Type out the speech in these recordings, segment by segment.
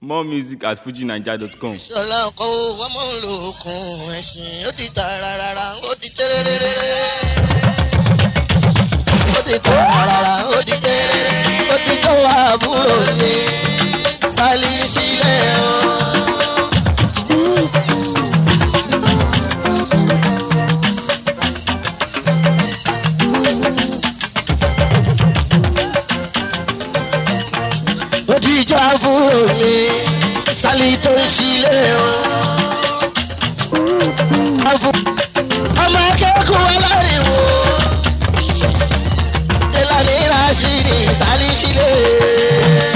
more music at fujinaija.com. ṣọlá ọkọ wọn mọ ń lo okun ẹsìn ó ti ta rárá ó ti tẹ́rẹ́rẹ́rẹ́. ó ti ta rárá ó ti tẹ́rẹ́rẹ́ ó ti tó àbúrò mi sálí sílẹ̀ o. ó ti jọ àbúrò mi sálí tó ń sílẹ̀ o. Àbú- ọmọ akẹ́kọ̀ọ́ aláriwo ìlànà ìrásìrì sálí sílẹ̀.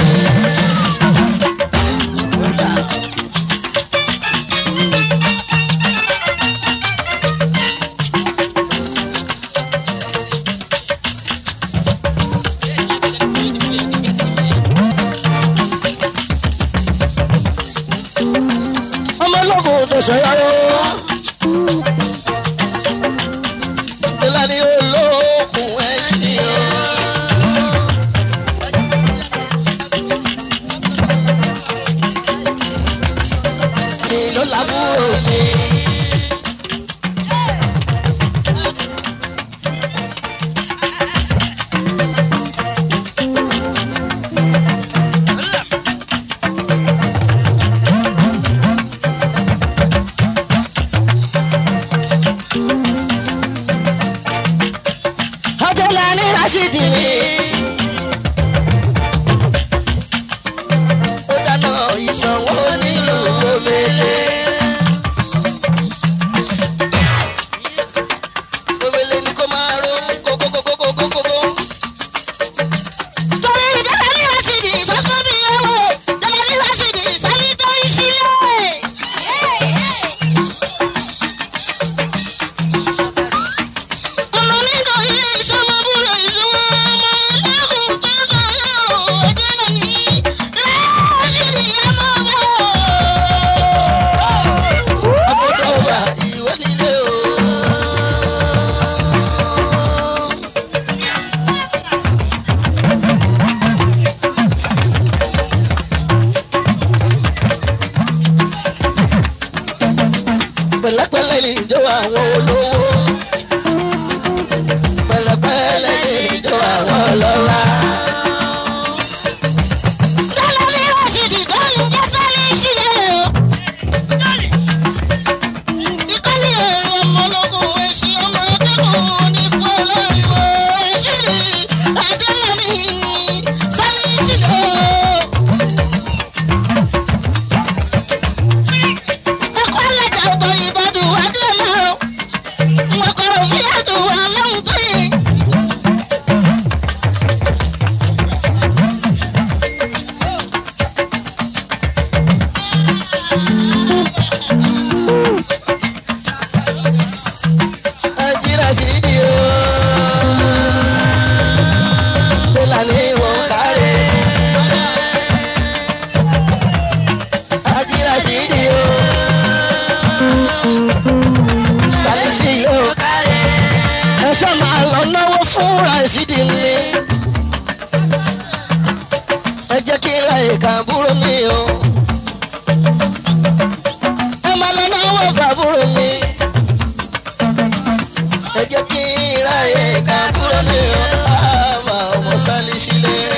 ọmọ ológun tó ṣọyọ́ ìlànà olókùn ẹ̀sìn o. mi ló lábúrò mi. Adélàní Rásídì mi. Ó dáná ìsanwó nílùú Omele. Omele ni kó máa ro kókókókókókókó. Torí Délání Rásídì sọ́sọ́ mi yẹ̀wò, Délání Rásídì sáyé tó ń sílẹ̀. Ọmọ nínú ilé ìsọmọbúrò ìlú ọmọ lẹ́kùn tó sọ̀rọ̀ Délání Rásídì ọmọ bọ̀. Àbúrò wa ìwé nílé o. Pẹ̀lẹ́pẹ̀lẹ́ ni ìjọ àwọn olówó. Pẹ̀lẹ́pẹ̀lẹ́ ni ìjọ àwọn ọlọ́lá. Délání Rásídì tó ń jẹ́ sáyé sílẹ̀ o. Ìkọ́lé ẹ̀rọ ọmọlógún ẹ̀sìn ọmọ akẹ́kọ̀ọ́ ní pọ́lọ́ ìwọ ẹ̀sìn rí Adélàní sáyé sílẹ̀ o. Ẹ̀kọ́ alájà ọ̀tọ̀ ìbàdàn Adélà o. Wọ́n kọ̀rọ̀ fí àtò aláwọ̀ tó yẹ. Nàìjíríà sì di o. Bẹ́làní wọ́n kárẹ̀. Nàìjíríà sì di o. Sàlìsì yóò kárẹ̀. Ẹ ṣe máa lọ náwó fún Ràṣídì mi. Ẹ jẹ́ kí n ra ìka àbúrò mi o. Ẹ máa lọ náwó fún àbúrò mi ẹ jẹ́ kí n ráyè ká kúrò ní ọ̀làmà ọmọ sálí sílẹ̀.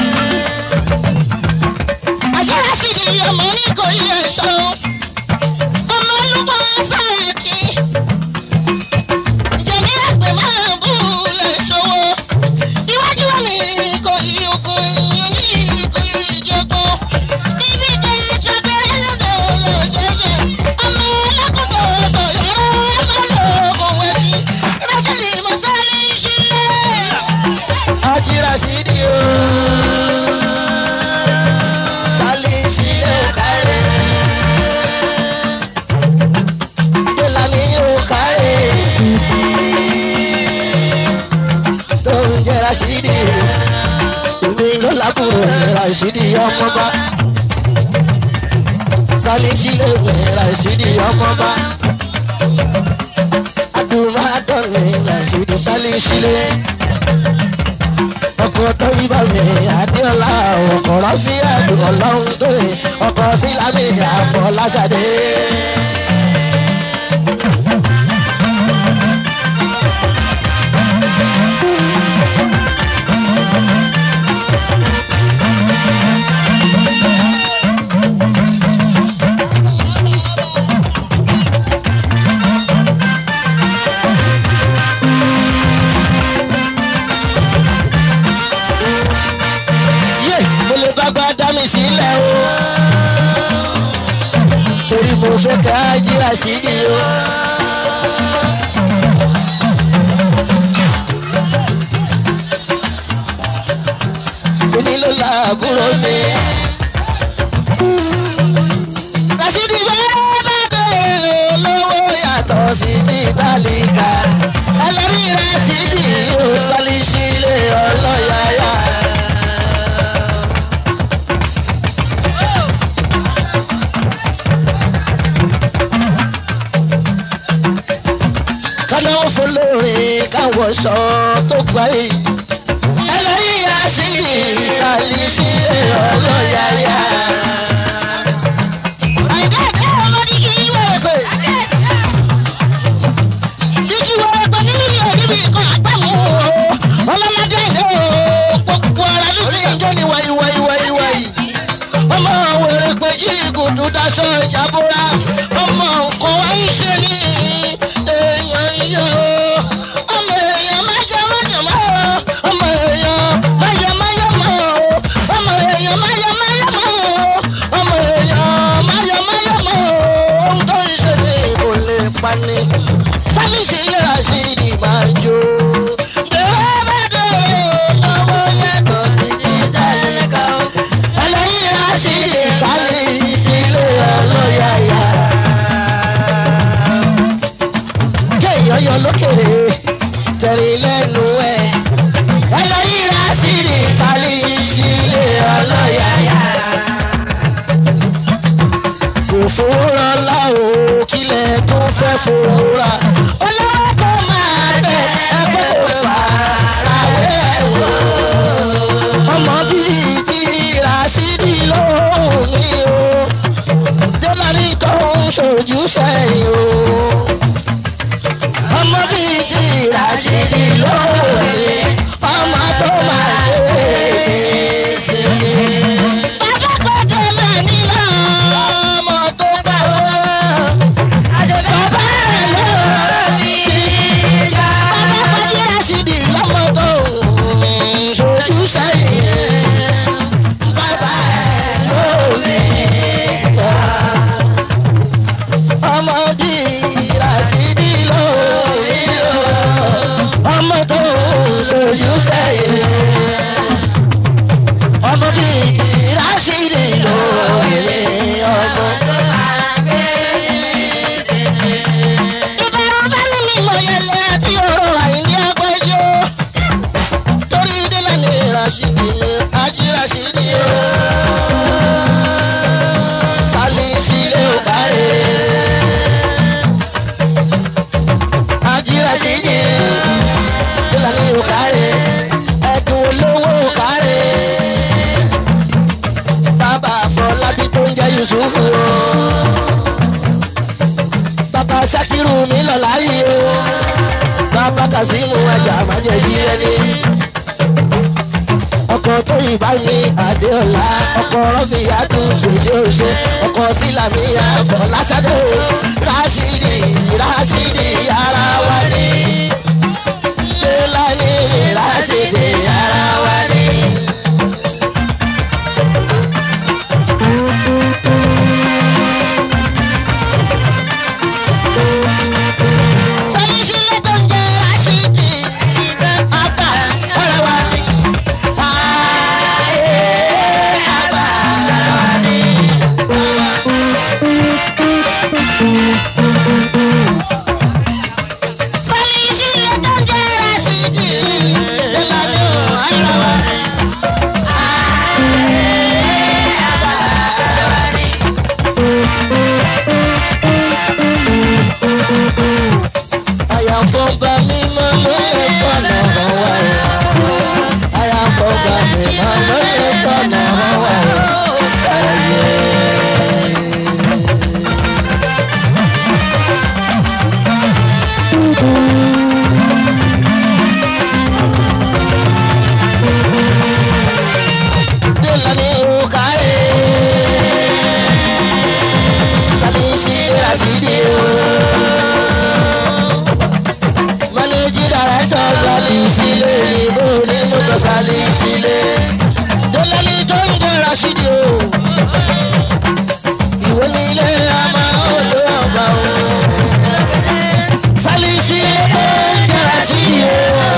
Àjẹ́rẹ́ sì di ọmọ ní kò yẹ sọ. Ọmọ olúkọ sáré kí. Jẹ̀mí àgbẹ̀ máa bú lè ṣòwò. Iwájú mi kò yí okun ìyẹn ní kò yí ìjọgbọ́n. Níbi tẹ ìjọ bẹ́ẹ̀ lọ́dọ̀ lọ ṣẹ̀ṣẹ̀. Ọmọ ọlọ́kùnrin ọ̀sọ̀ yọ̀rọ̀ ọmọ lọ́kùn wẹ̀sì. Rásìlì mo sáré sílẹ̀. Ajíra sí di o. Sálí sílẹ̀ ò kárẹ̀. Délàní ò kárẹ̀. Tó ń jẹ́ Rásídì. Èmi ló lábúrò Rásídì ọmọba. Sálí sílẹ̀ ò Rásídì ọmọba. Adúmọ̀dọ́lẹ̀ Rásídì sálí sílẹ̀. ọkọ̀ tó yíba mi adéọlá ọkọ̀ rọ́fíà ọlọ́run tó yẹ ọkọ̀ sí lámì àfọláṣadé. yé mo lè bá gbá dá mi sílẹ̀ o. torí mo fẹ́ ká jí àṣírí o. èmi ló la àbúrò mi. Rashidi bẹ́ẹ̀ bá bẹ̀rẹ̀ olówó yàtọ̀ sí ní tálíkà. ẹlẹ́rìí Rashidi yóò sálí sílé ọlọ́yàyà. kánáwó fún lóore káwọ sọ tó gbà yìí. ẹlẹ́yìn àṣírí ìsàlẹ̀ sílẹ̀ ọlọ́yàyà. àìdáàdá ọmọdé kì í wẹ̀ pé. jíjí wẹ̀ pé nínú ìyẹn níbi ìkan àgbàmú o. ọlọ́ládé ìdè o. gbogbo ara lórí ẹjọ́ ni wáyé wáyé wáyé wáyé. ọmọ wẹ̀rẹ̀ pé jí ìgùdù daṣọ ìjàbọ̀ra. ọmọ nǹkan wá ń ṣe ní èèyàn yìí o. ọmọ èèyàn má jẹ má jẹ má o. ọmọ èèyàn má yẹ má yẹ má o. ọmọ èèyàn má yẹ má yẹ má o. ọmọ èèyàn má yẹ má yẹ má o. ohun tó ń ṣe ní kò lè pani. sámìsì yẹra sí ni máa jó. bẹ́ẹ̀ bá dé lọ́wọ́ yàtọ̀ sí ti dáríkà o. ẹlẹ́yìn rà sí ìsàlẹ̀ ìsílẹ̀ ọlọ́yàyà kéèyàn yọ lókèrè tẹ̀lé lẹ́nu ẹ̀. ẹlẹ́yìn rásìrì sálí ìṣílẹ̀ ọlọ́yàyà. kò fòórá láwo kílẹ̀ tó fẹ́ fòórá. olówó tó máa tẹ ẹgbẹ́ kò fà ráwé wò. ọmọ bíi ti rásìrì lóhùn ní o. jẹ́lárí tó ń ṣojú sẹ́yìn o ọmọ bíi ti ràṣídì lóore ọmọ tó máa dé sinmi. bàbá kọjá lẹ́ni lọ ọmọ tó bá wọ́n. bàbá rẹ̀ lọ́rọ̀ ní ìjà. bàbá kọjá ràṣídì lọ́mọ tó mi sojú sẹ́yìn. bàbá rẹ̀ lóore ìjà ọmọ bíi ràṣídì lórí o ọmọ tó ṣojú sẹ́yìn ọmọ bíi ti ràṣídì lórí ọmọ tó máa gbé sílẹ̀. ìbára bá ní mímọ yẹlẹ àti ọ̀rọ̀ àìní agbẹjọ́ torí délẹ̀ ní ràṣídì mi ají ràṣídì o sálí sílé ò kárẹ̀. ajira sí ni ìlànà òkàrẹ ẹdùn olówó òkàrẹ bàbá àfọlábí tó ń jẹ yusufu o bàbá sakiru mi lọ láàyè o bàbá kazeem ajá májèlé ẹni ọkọ tó ìbá mi àdéọlá ọkọ rọfìyàtú ṣèjì òṣè ọkọ sílámì àfọláṣadé o rásìdì rásìdì ara wa ni lélání rásìdì ara wa ni. sọyìn sílẹ̀ tó ń jẹ́ rásìdì àgbà ara wa ni. Fẹ́lí sílẹ̀ Rashidi o. Ìwé ní ilé àmà odò ọba o. Sálíṣí ó ń jẹ́ Rashidi o.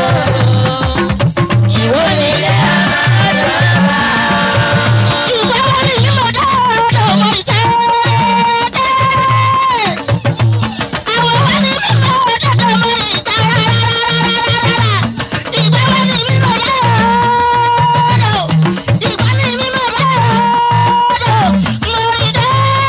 Ìwé ní ilé àmà odò ọba o. Ìgbà wo ni mímọ̀ dáadáa ọmọ ìjẹ́? Àwọn wo ni mímọ̀ dáadáa ọmọ ìjẹ́? Ìgbà wo ni mímọ̀ dáadáa? Ìgbà ni mímọ̀ dáadáa ọmọ ìjẹ́?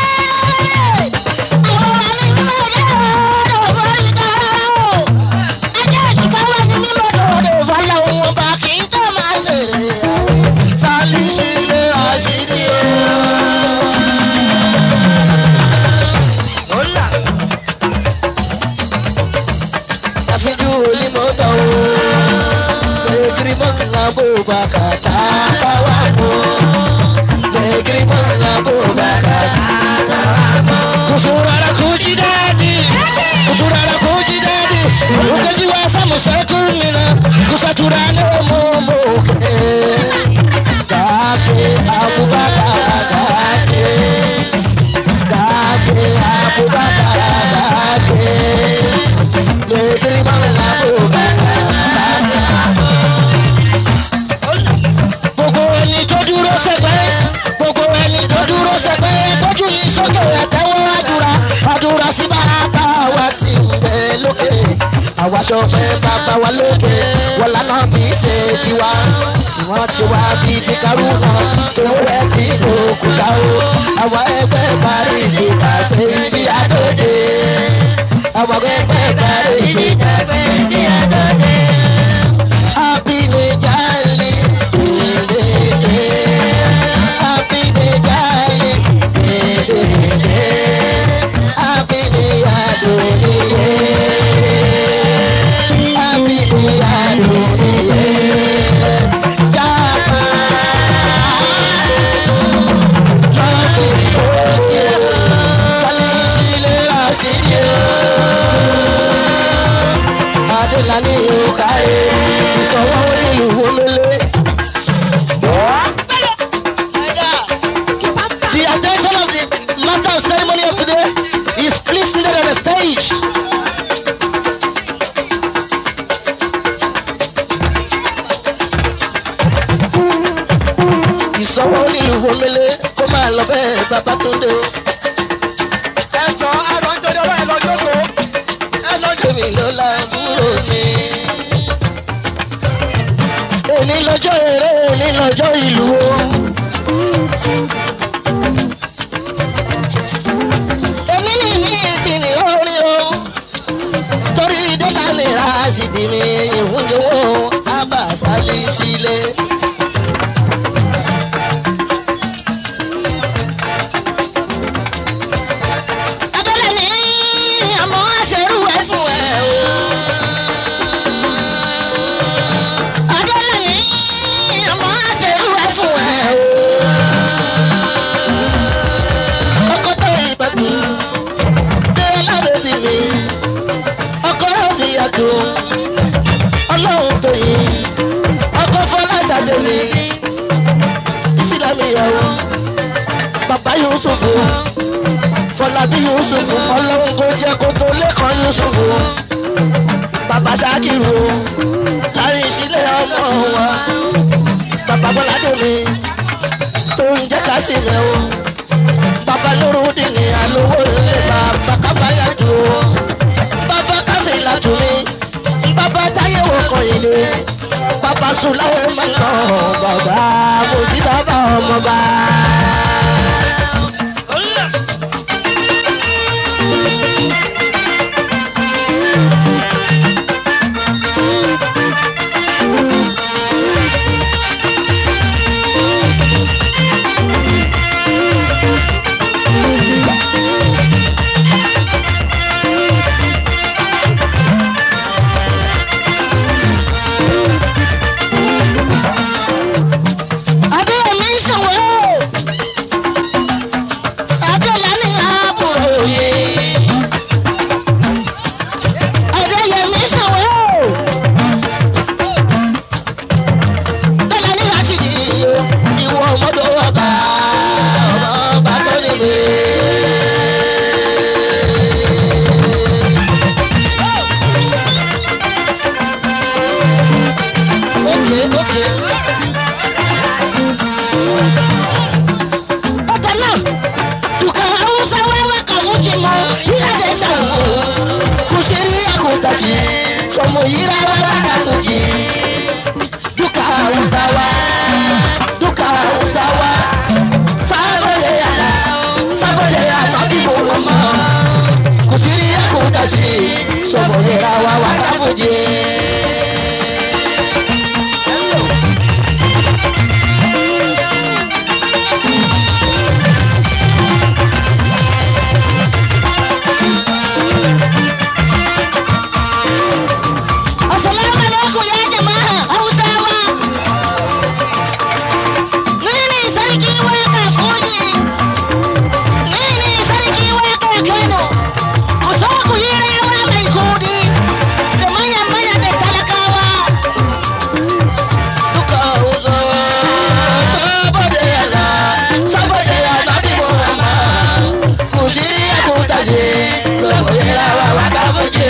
Àwọn wo ni mímọ̀ dáadáa ọmọ ìjẹ́? Ajá ìṣùpá wo ni mímọ̀ dáadáa Fọlá òun ọba kì í tẹ́ máa ṣe Sálíṣí ilé Rashidi o. àfijú onímọ̀tò o. Lẹ́gìrì mọ́nà bó bá kàtà bá wà mọ́. Lẹ́gìrì mọ́nà bó bá kàtà bá mọ́. Kusurara kuji dadi, kusurara kuji dadi. Ukaji wa samu sekuru mina, kusaturane momo ke. Gaske Abubakar gaske, gaske Abubakar gaske. Lẹ́gìrì mọ́nà bó bá kàtà bá mọ́ gbogbo ẹni tó dúró sẹgbẹ́ gbogbo ẹni tó dúró sẹgbẹ́ gbójú yìí sókè àtẹwọ́ àdúrà àdúrà sí bàbá wa ti ń bẹ lókè àwa sọpẹ́ bàbá wa lókè wọn lànà bí ṣe tiwa ìwọ́n ti wá bí ti kárú náà tó rẹ̀ tí kò kú ká o àwa ẹgbẹ́ paris kàfé ibi àdóde àwa ẹgbẹ́ paris kàfé ibi àdóde. Happy day, jolly, Happy day, jolly, Happy day, adoniye. Happy day, adoniye. Japa. Lọ́ọ̀fẹ̀ ìkórè, Sálíṣí lè rà sí ni o adélani òkàyè ìfọwọ́ onílùú omele. The attention of the master of ceremony of today is please needed on the stage. ìsọwọ́ onílùú omele kó máa lọ bẹ́ẹ̀ bàbá tó ń dé o. ẹjọ ẹrọ ń torí ọlọ́run lọ jókòó ẹ lọ jókòó. èmi ló la búrò mi. èmi lọ́jọ́ eré èmi lọ́jọ́ ìlú o. èmi ní ní ti ní orin o. torí délà ní rásìdì mi ìhúndínwó abàṣálí sílé. Adélẹ́ni àmọ́ àṣẹrú ẹ̀ fún ẹ o. Adélẹ́ni àmọ́ àṣẹrú ẹ̀ fún ẹ o. ọkọ tó ìbàdí dé lábẹ́bí mi ọkọ òbí àdó ọlọ́run tó yìn ọkọ fọláṣadé mi ìsìlámì ìyàwó bàbá yusufu fọlábí yusufu ọlọ́run kò jẹ́ kó tó lẹ́kọ̀ọ́ yusufu bàbá ṣáàkìrù láyé ìsílẹ̀ ọmọ wa bàbá bọ́ládé mi tó ń jẹ́ ká sí mi o bàbá lórúdì ní alówó ilé bàbá káfáyà tó o bàbá káfíńlá tó mi bàbá táyé wò kàn ilé bàbá sùláwé máa ń lọ bàbá kò sí bàbá ọmọ bá. Adéyẹmí ń sọ̀wọ́. mi. Okay, okay. Ọ̀tẹ̀ náà, dùkọ̀ Hausa wẹ́wẹ́ kan fún jìmọ̀ ìyájẹ́ sàwọ̀. Kò ṣe rí àkótàṣì, sọmọ yìí rárá rárá tó jì. Dùkọ̀ Hausa wá, dùkọ̀ Hausa wá. Sábọ̀dé yàrá, sábọ̀dé yàrá bí mo wọ̀ mọ́. Kò ṣe rí àkótàṣì, sọmọ yìí rárá rárá tó jì. Assalamu alaikum ya jama'a Hausawa. Ni ne sarki waka koji. Ni ne sarki waka Kano. Ku so ku yi rawa mai kudi. Da mayan maya da talakawa. Duka Hausawa. Saboda yala, saboda yala bi Muhammad. Ku shirya ku tashi. Ku yi rawa waka fuji.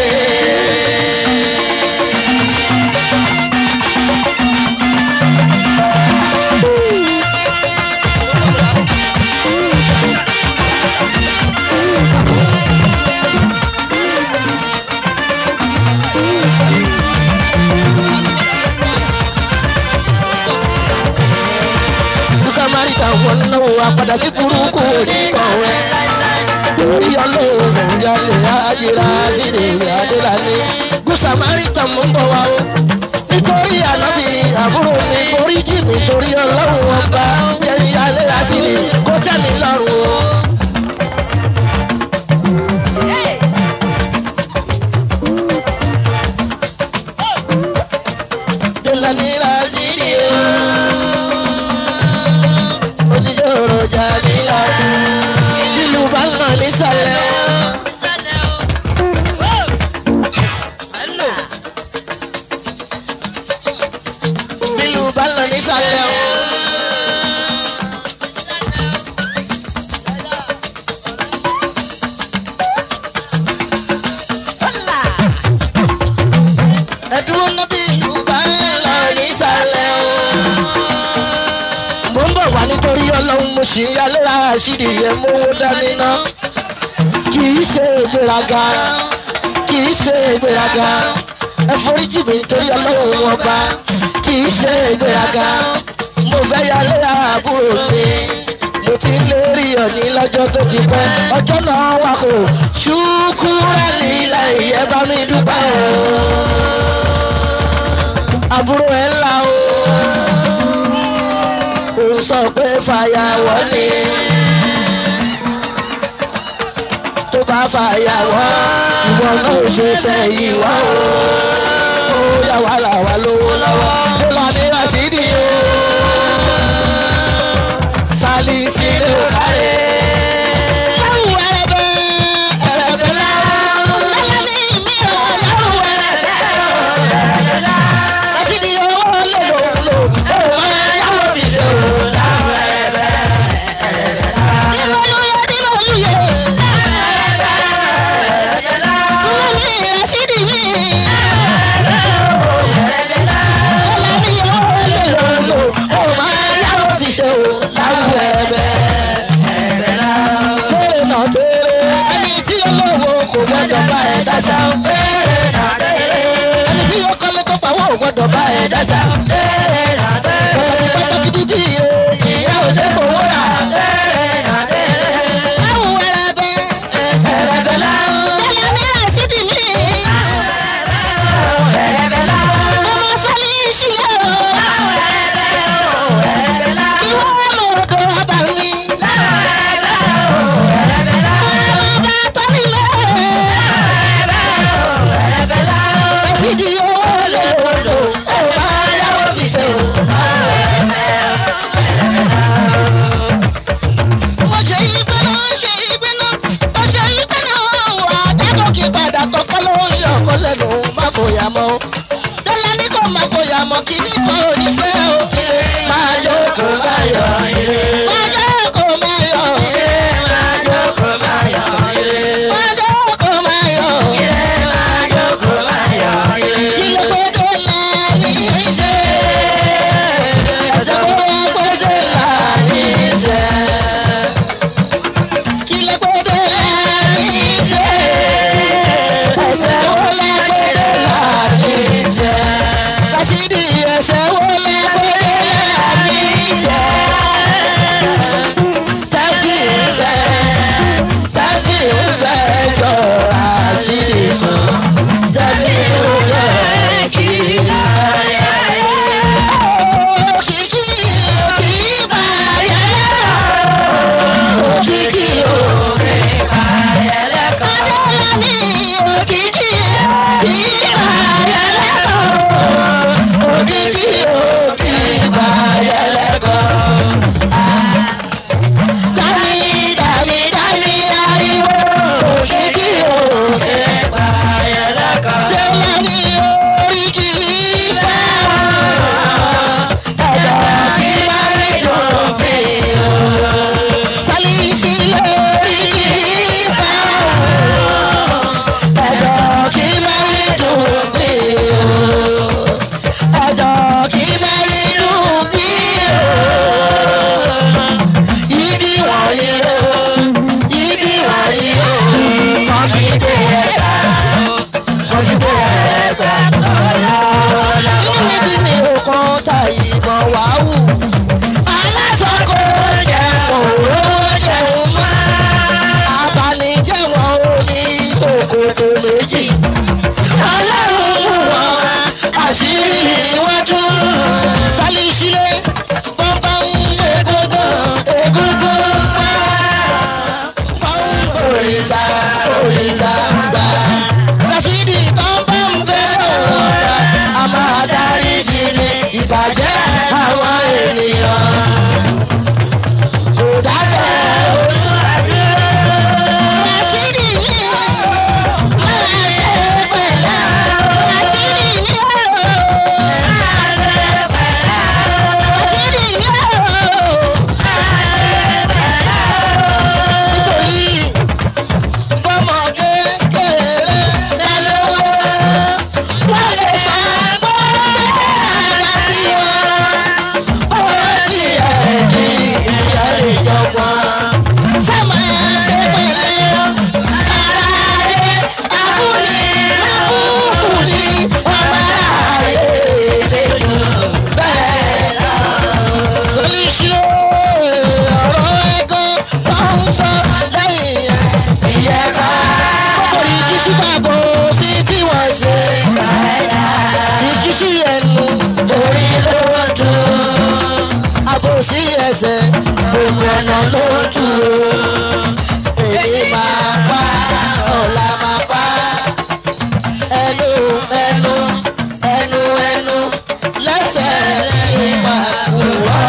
samaritan wọnà wa padà sí burúkú oníkọ̀wé. Orí ọlọ́run ìyálé ajira síde adélàní. Gún samaritan mú bọ̀ wá o. Nítorí ànábì àbúrò mi forí jì mí torí ọlọ́run ọba. Jẹ́ ìyálé àsìrì kó tẹ́ mi lọ́rùn o. Délàní àsìrì o onídòrò jàmílà ìlú bá ń lọ nísàlẹ̀ o. ìlú bá ń lọ nísàlẹ̀ o. ẹ̀dúró níbi ìlú bá ń lọ nísàlẹ̀ o mo ń bọ̀ wá nítorí ọlọ́run mo sì ń yálé àṣírí yẹn mówó dání ná. kì í ṣe ìgbéraga kì í ṣe ìgbéraga ẹ foríjì mi nítorí ọlọ́run ọba kì í ṣe ìgbéraga mo fẹ́ yálé àbúrò mi mo ti ń lérí ọ̀ní lọ́jọ́ tó ti pẹ́ ọjọ́ náà wà kó ṣùkúrẹ́ lílẹ̀ ìyẹn bá mi dúpẹ́ o àbúrò ẹ̀ ńlá o ó sọ pé fàyàwọ́ ni tó bá fàyàwọ́ ìwọ náà ò ṣe fẹ́ yìí wá o ó yà wá là wá lówó lọ́wọ́ ó là ní rasidi o sálí sílé ò kárẹ́. Yàwù ẹrẹ̀bẹ̀ ẹrẹ̀bẹ̀ la lẹ́lẹ́mí mi ò yàwù ẹrẹ̀bẹ̀ rasidi owó lè lò lò ó máa yàwù fi ṣe o. Dìmọ̀lúyẹ dìmọ̀lúyẹ. Fún mi rasidi mi. Lẹ́lẹ́mí owó lè lò lò ó máa yàwù fi ṣe o. Láwù ẹ̀bẹ̀ lórí náà tèrè ẹni tí olówó kò gbọdọ̀ bá ẹ̀ dáṣà. ẹni tí yóò kọ́lé tó pawọ́ ò gbọdọ̀ bá ẹ̀ dáṣà. ọ̀rọ̀ pàtàkì dídí iye ìyá ò ṣe fowó rà. Láwù ẹrẹ̀bẹ̀ ẹrẹ̀bẹ̀ la. Tẹ́lẹ̀ ní àṣídì mi. Ọmọ sọ́lí ìṣílẹ̀ o. Ìwọ ọmọ odò ọba mi. Ọba tọ́lílẹ̀. Ẹ̀sìdì owó lè lò ó máa yáwó fi ṣe o. Mo ṣe ìgbẹ́ náà ṣe ìgbẹ́ náà. Mo ṣe ìgbẹ́ náà wà dákọ̀ kí padà kọ́kọ́ ló ń yọ ọkọ lẹ́nu má fòyà mọ́. Dọ́là ní kò má fòyà mọ́ kí ní kò oníṣẹ́ òkèlè. Máa jókòó máa yọ ire. Máa jókòó máa yọ ire. gbogbo ọ̀nà ló tù ó èmi máa pa ọ̀la máa pa ẹnu ẹnu ẹnu ẹnu lẹ́sẹ̀ ìwà wúrọ̀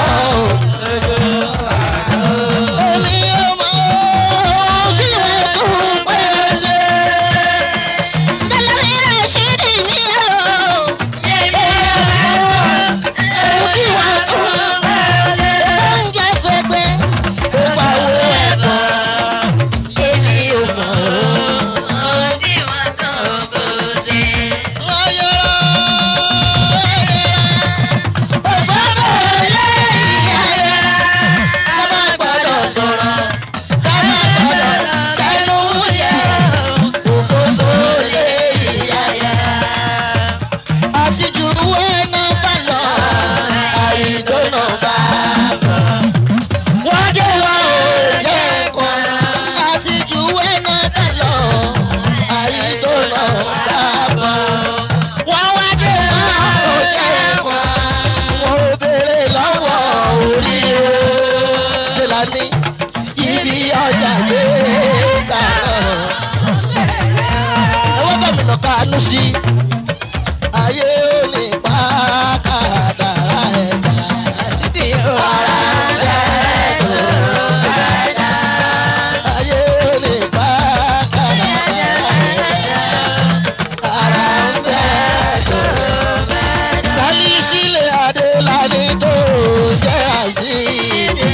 èmi ò mọ ohun tí mo tún pẹ́ ṣe. Dálórí rẹ̀ ṣì dì mí o. Kí wá tún Oúnjẹ fẹ́gbẹ́. gbogbo àwọn ẹ̀kọ́ èmi ò mọ̀ ká má gbọ́dọ̀ sọ̀rọ̀ ká má gbọ́dọ̀ sẹ́nu yẹ òfófó lé ìyáyá. àtijọ́ ẹ̀nà bá lọ àìdónà bá lọ. wọ́n jẹ́ wa ò jẹ́ kan àtijọ́ ẹ̀nà bá lọ àìdónà bá lọ. wọ́n wá dé wa ò jẹ́ kan wọ́n ò béèrè lọ́wọ́ orí o. Dèlání ibi ọjà lé kàrọ̀. Ẹwọ́n gómìnà kanú sí. Ayé ò ní pa kàdàrà ẹ̀dá. Ara ń bẹ́ tó kàdà. Ayé ò ní pa kàdàrà ẹ̀dá. Ara ń bẹ́ tó kàdà. Sálí sílẹ̀ Adélání tó jẹ́ àṣírí.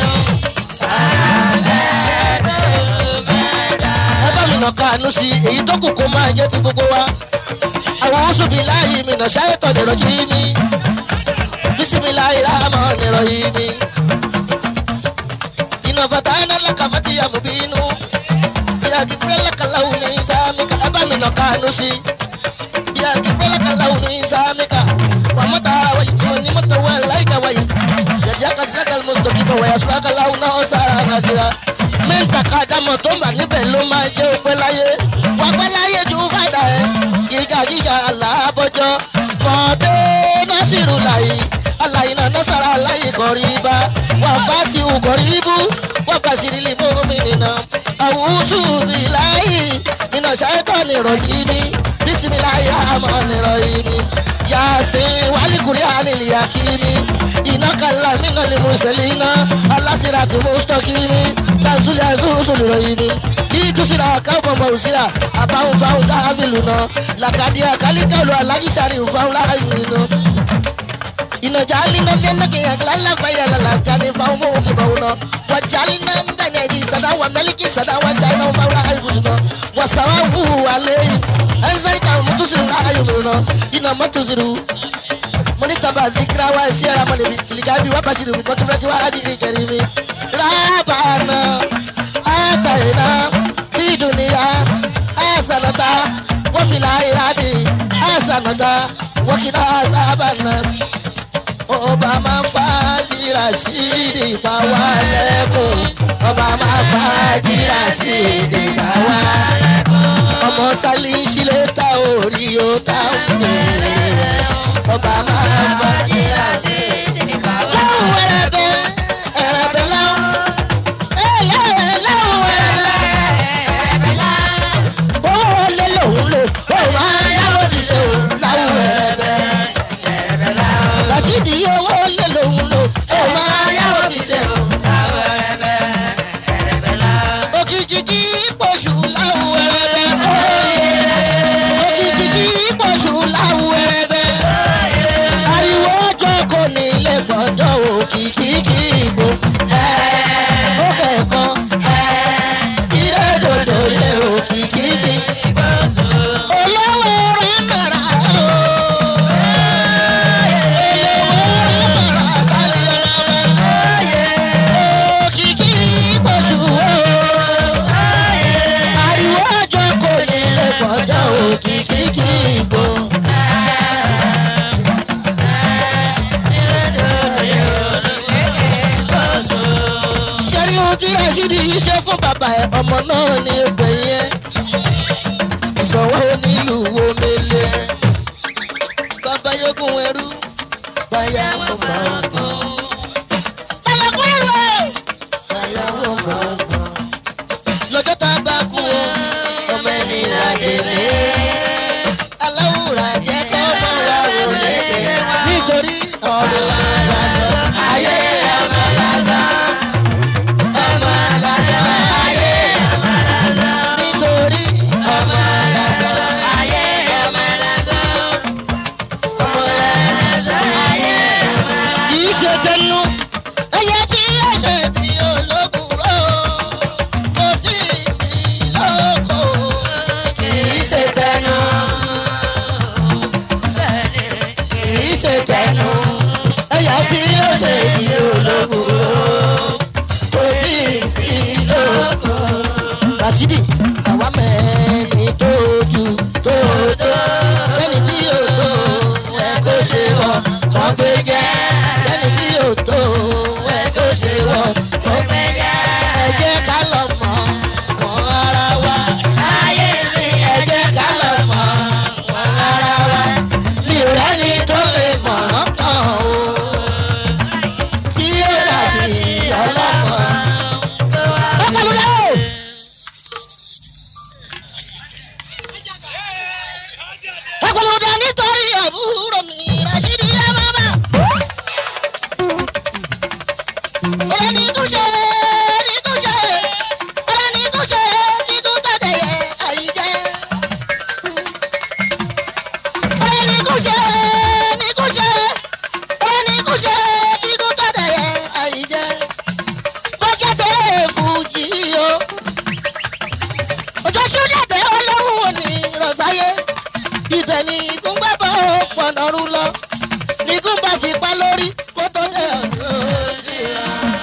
ẹ bá mi nà kánú sí èyí tó kù kó máa jẹ́ ti gbogbo wa. àwọn oṣù bíi láàyè mi nà ṣáyé tọ̀ nìrọ̀ jí mi. bísími láyé láàmú nìrọ̀ yìí mi. iná fata iná lẹ́ka fati àmú bínú. ìyá gígbẹ́ lẹ́ka láwù ní sáàmì ká ẹ bá mi nà kánú sí. ìyá gígbẹ́ lẹ́ka láwù ní sáàmì ká. wà mọ́ta wáyé tí mo ní mọ́ta wáyé láyé wáyé. yàtí kàṣíkà mọ́tò kí fọwọ́ yà sùpàkà láwù náà ó sára kàṣíra mẹ́ta kàdámọ̀ tó mà níbẹ̀ ló máa jẹ́ òpẹ́ láyé wọ́n pẹ́ láyé ju fàdà ẹ̀ gíga gíga aláàbọ̀jọ́ mọ̀ọ́dé násìrù láyé aláyé náà násàrà láyé kọ̀rí bá wà fàtí ukọ̀rí bú wọ́n bá sírí mú mi nìna àwùsù bí láyé nínà ṣáìtọ́ nìrọ̀jì mi bísímiláyé àmọ́ nìrọ̀jì mi yasin walikuri anil yakimi inakala mina limuselina alasira kimustakimi tasuli asusuli royini idusira kafa mausira abahun fahun tahaviluna lakadi akalikalu alagisari fahun lahayminu inajalina menake yaglala fayala laskani fahun mukibawuna wajalina mbeneji sada wa meliki sada wa china fahun lahaybusuna wasawahu aleyi ẹnsáìkà mọtòsírù láàyòmùnà iná mọtòsírù mọnítàbà zikira wa ẹsẹ ara mọlẹbi lìgàbí wà bàṣírù mi kọtún fẹtí wà á di ìkẹrì mi. rábàánà àtàyìnà fídùnìyà àṣànàtà wọ́fìlà ìrádì àṣànàtà wọ́kìlà àṣàbànà. ọba máa ń fa tìrà sí ìdìpá wa lẹ́kùn ọba máa ń fa tìrà sí ìdìpá wa lẹ́kùn ọmọ sálí sílé ta orí o ta òkè ọba máa ń bá jíra sí láwọn ẹrẹbẹ ẹrẹbẹ láwọn ẹyẹ láwọn ẹrẹbẹ owó wọlé lòun lò ó máa yáwó ti ṣe o láwọn ẹrẹbẹ làṣídì owó wọlé lòun lò ó máa yáwó ti ṣe o òkìkí kí pọ̀ṣù láwọn ẹrẹbẹ òkìkí kí pọ̀ṣù láwọn ẹrẹbẹ ariwo ọjọ́ kò ní ilé gbọ́dọ̀ òkìkí kí ìbò ó kẹ̀kan ilé dòdò ilé òkìkí kí olówó rẹ̀ mẹ́ra o olówó rẹ̀ mẹ́ra sálẹ̀ ọ̀rẹ́ òkìkí pọ̀ṣù o ariwo ọjọ́ kò ní ilé gbọ́dọ̀ òkìkí kí ìbò. ṣẹ́rí ohun tí rasheed yìí ṣe fún bàbá ẹ̀ ọmọ náà ní ẹgbẹ́ yẹn ìṣòwò onílùú wo mele bàbá yókùn ẹrú báyà mo bá wọn kàn. Bàbá kúrò. ṣe kí olóbùrò kò tí ì sí lóko. rasidi àwa mẹ́ni tó ju tó tó lẹ́ni tí yóò tó ẹ kó ṣe wọ̀ kàn gbé jẹ́ lẹ́ni tí yóò tó ẹ kó ṣe wọ̀ kàn gbé jẹ́ ẹ jẹ́ ká lọ mọ̀ mọ́ ara wa láyé mi ẹ jẹ́ ká lọ mọ̀ mọ́ ara wa mi ò rẹ́ni tó lè mọ̀ ọ́ kàn o tí ó dàbí ọlọ́mọ. Ọ̀pọ̀lọpọ̀ ọ̀pọ̀lọpọ̀ nítorí àbúrò mi Rashidi yá bàbá. Ọ̀rẹ́ ní kú ṣe ní kú ṣe ọ̀rẹ́ ní kú ṣe kí kú tọ̀dẹ̀ yẹ àyíjẹ́. Ọ̀rẹ́ ní kú ṣe ní kú ṣe ọ̀rẹ́ ní kú ṣe kí kú tọ̀dẹ̀ yẹ àyíjẹ́. Bọ́kẹ́tẹ̀ fújì o. Òjò ṣúlẹ̀dẹ̀ ọlọ́run ò ní rọ̀ṣáyé. Ibẹ̀ ni ikú gbẹ́ bọ́ pọ̀nà rú lọ. Ikú bá fi pa lórí kó tó dé ọ̀dọ́ ìlà.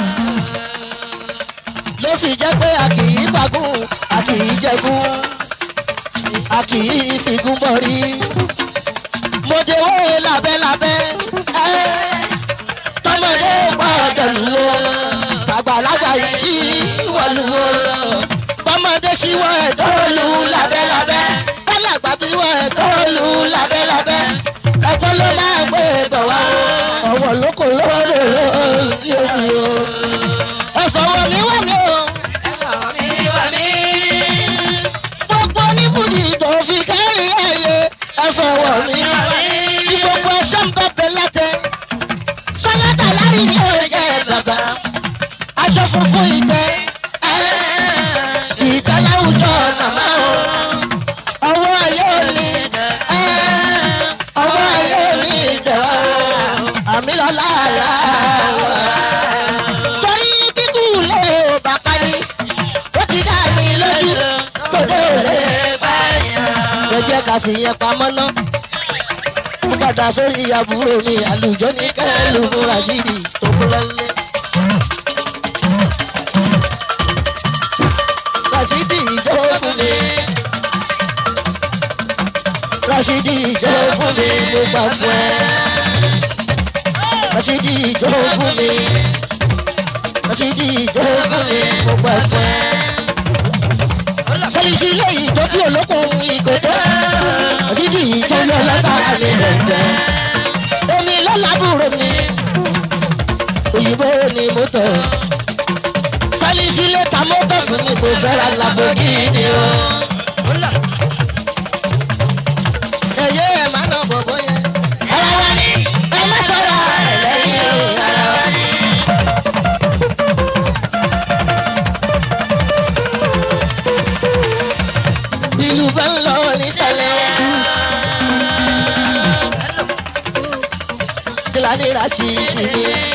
Ló fi jẹ́ pé a kì í fagún, a kì í jẹgún, a kì í figún bọ̀rí. Mo jẹ́ owó lábẹ́lábẹ́, ẹ́ tọmọdé gbọ́dọ̀ lù ó àgbàlagbà yìí sí wọlú o tọmọdé sí wọ ẹ̀tọ́ lù lábẹ́lábẹ́ bálàgbà bí wọ ẹ̀tọ́ lù lábẹ́lábẹ́ ẹ̀kọ́ ló máa gbé bọ̀ wá o ọ̀wọ̀ lóko lọ́wọ́ ló sí omi o ẹ̀fọ̀wọ̀ mi wà mí o ẹ̀fọ̀wọ̀ mi wà mí gbogbo oníbùdí tó fi kárí ẹ̀yẹ ẹ̀fọ̀wọ̀ mi wà mí gbogbo ẹ̀ṣọ́ ń bẹ̀ bẹ̀ látẹ̀ sọlátà lárí ní ọjà bàbá aṣọ funfun ìtẹ́ ìtẹ́ láwùjọ màmá o ọwọ́ ayé òní ọwọ́ ayé òní ìtẹ̀wá o àmì lọ́la àlá wa. torí kíkú lé o bàbá ni ó ti dá mi lójú tòde òde jẹjẹ ká fi yẹn pamọ́ náà mo padà sórí àbúrò mi àlùjọ ní kẹlù múra sí i tó kú lọ́lẹ́. Rasidi ìjọ fún mi. Rasidi ìjọ fún mi mo gbà fún ẹ. Rasidi ìjọ fún mi. Rasidi ìjọ fún mi mo gbà fún ẹ. Sẹ́yìnsì ilé ìjọ bí olókùn ìkòtò. Rasidi ìjọ yọ lọ́sàrà mi lẹ́gbẹ̀ẹ́. Omi lọ́làbúrò mi. Òyìnbó ni mo tọ̀ sálísí lẹ́ta mọ́tò fún mi kò fẹ́ ra Lamborghini o. ẹ̀yẹ́ ẹ̀ máa nà bọ̀bọ̀ yẹn. ara wa ni ẹ má sọ̀rọ̀ ẹ̀ lẹ́yìn o ara wa ni. ìlú bá ń lọ nísàlẹ̀. kílánì rà sí mi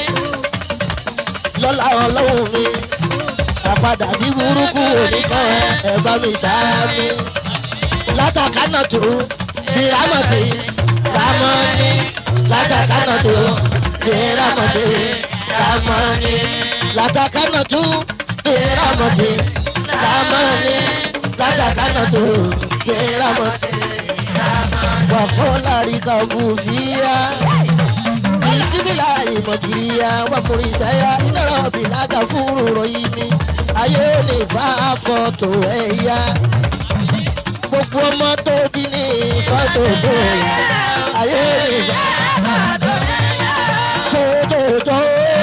lọ́la ọlọ́run mi àpadà sí burúkú oníkan ẹ̀gbọ́n mi ṣáámi látàkánà tó bí rámọ̀tì rámọ́ni látàkánà tó bí rámọ̀tì rámọ́ni látàkánà tó bí rámọ̀tì rámọ́ni látàkánà tó bí rámọ̀tì wàkó lárí kan kù fíyà bisimila imọjiriya wamurisaya inara bilaga furu royini ayé ní bá fọ́tò ẹ̀yà gbogbo ọmọ tó di ní fọ́tò tó yà ayé ní bá fọ́tò ẹ̀yà tó tó tó.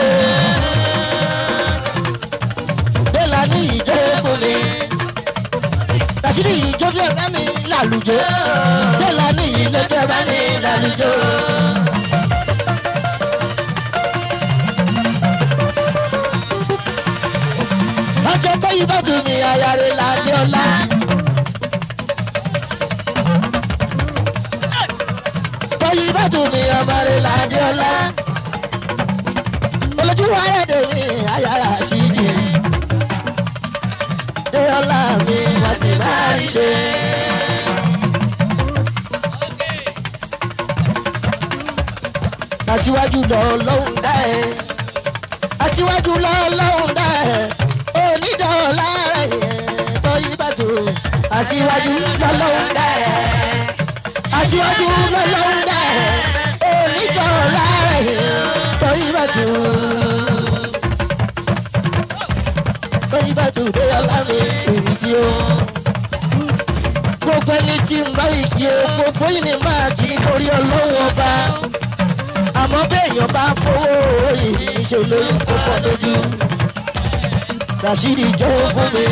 Délà ní ìjọ fún mi. Tàṣírí ìjọ bí ẹ̀rẹ́ mi lálùjọ. Délà ní ìlú ẹ̀rẹ́ mi lálùjọ. ọjọ́ tó yí bá dùn mí ayáre lálẹ́ ọ̀la. tó yí bá dùn mí ọmọre lálẹ́ ọ̀la. olójú ayédè mi ayára sí i. dé ọ̀la mi wá sí máa ń ṣe. aṣíwájú lọ lóhùn dá ẹ. aṣíwájú lọ́lọ́hún dá ẹ̀ onídọ̀ọ́lá rẹ̀ tó yí bàtò aṣíwájú lọ́lọ́hún dá ẹ̀ aṣíwájú lọ́lọ́hún dá ẹ̀ onídọ̀ọ́lá rẹ̀ tó yí bàtò tó yí bàtò dé ọlá mi èyí tí ó gbogbo ẹni tí ń bá ìkí o gbogbo yìí ni máa kì í torí ọlọ́wọ́ ọba àmọ́ béèyàn bá fowó yìí ṣe lóyún púpọ̀ lójú rasheed jọ̀wọ́ fún mi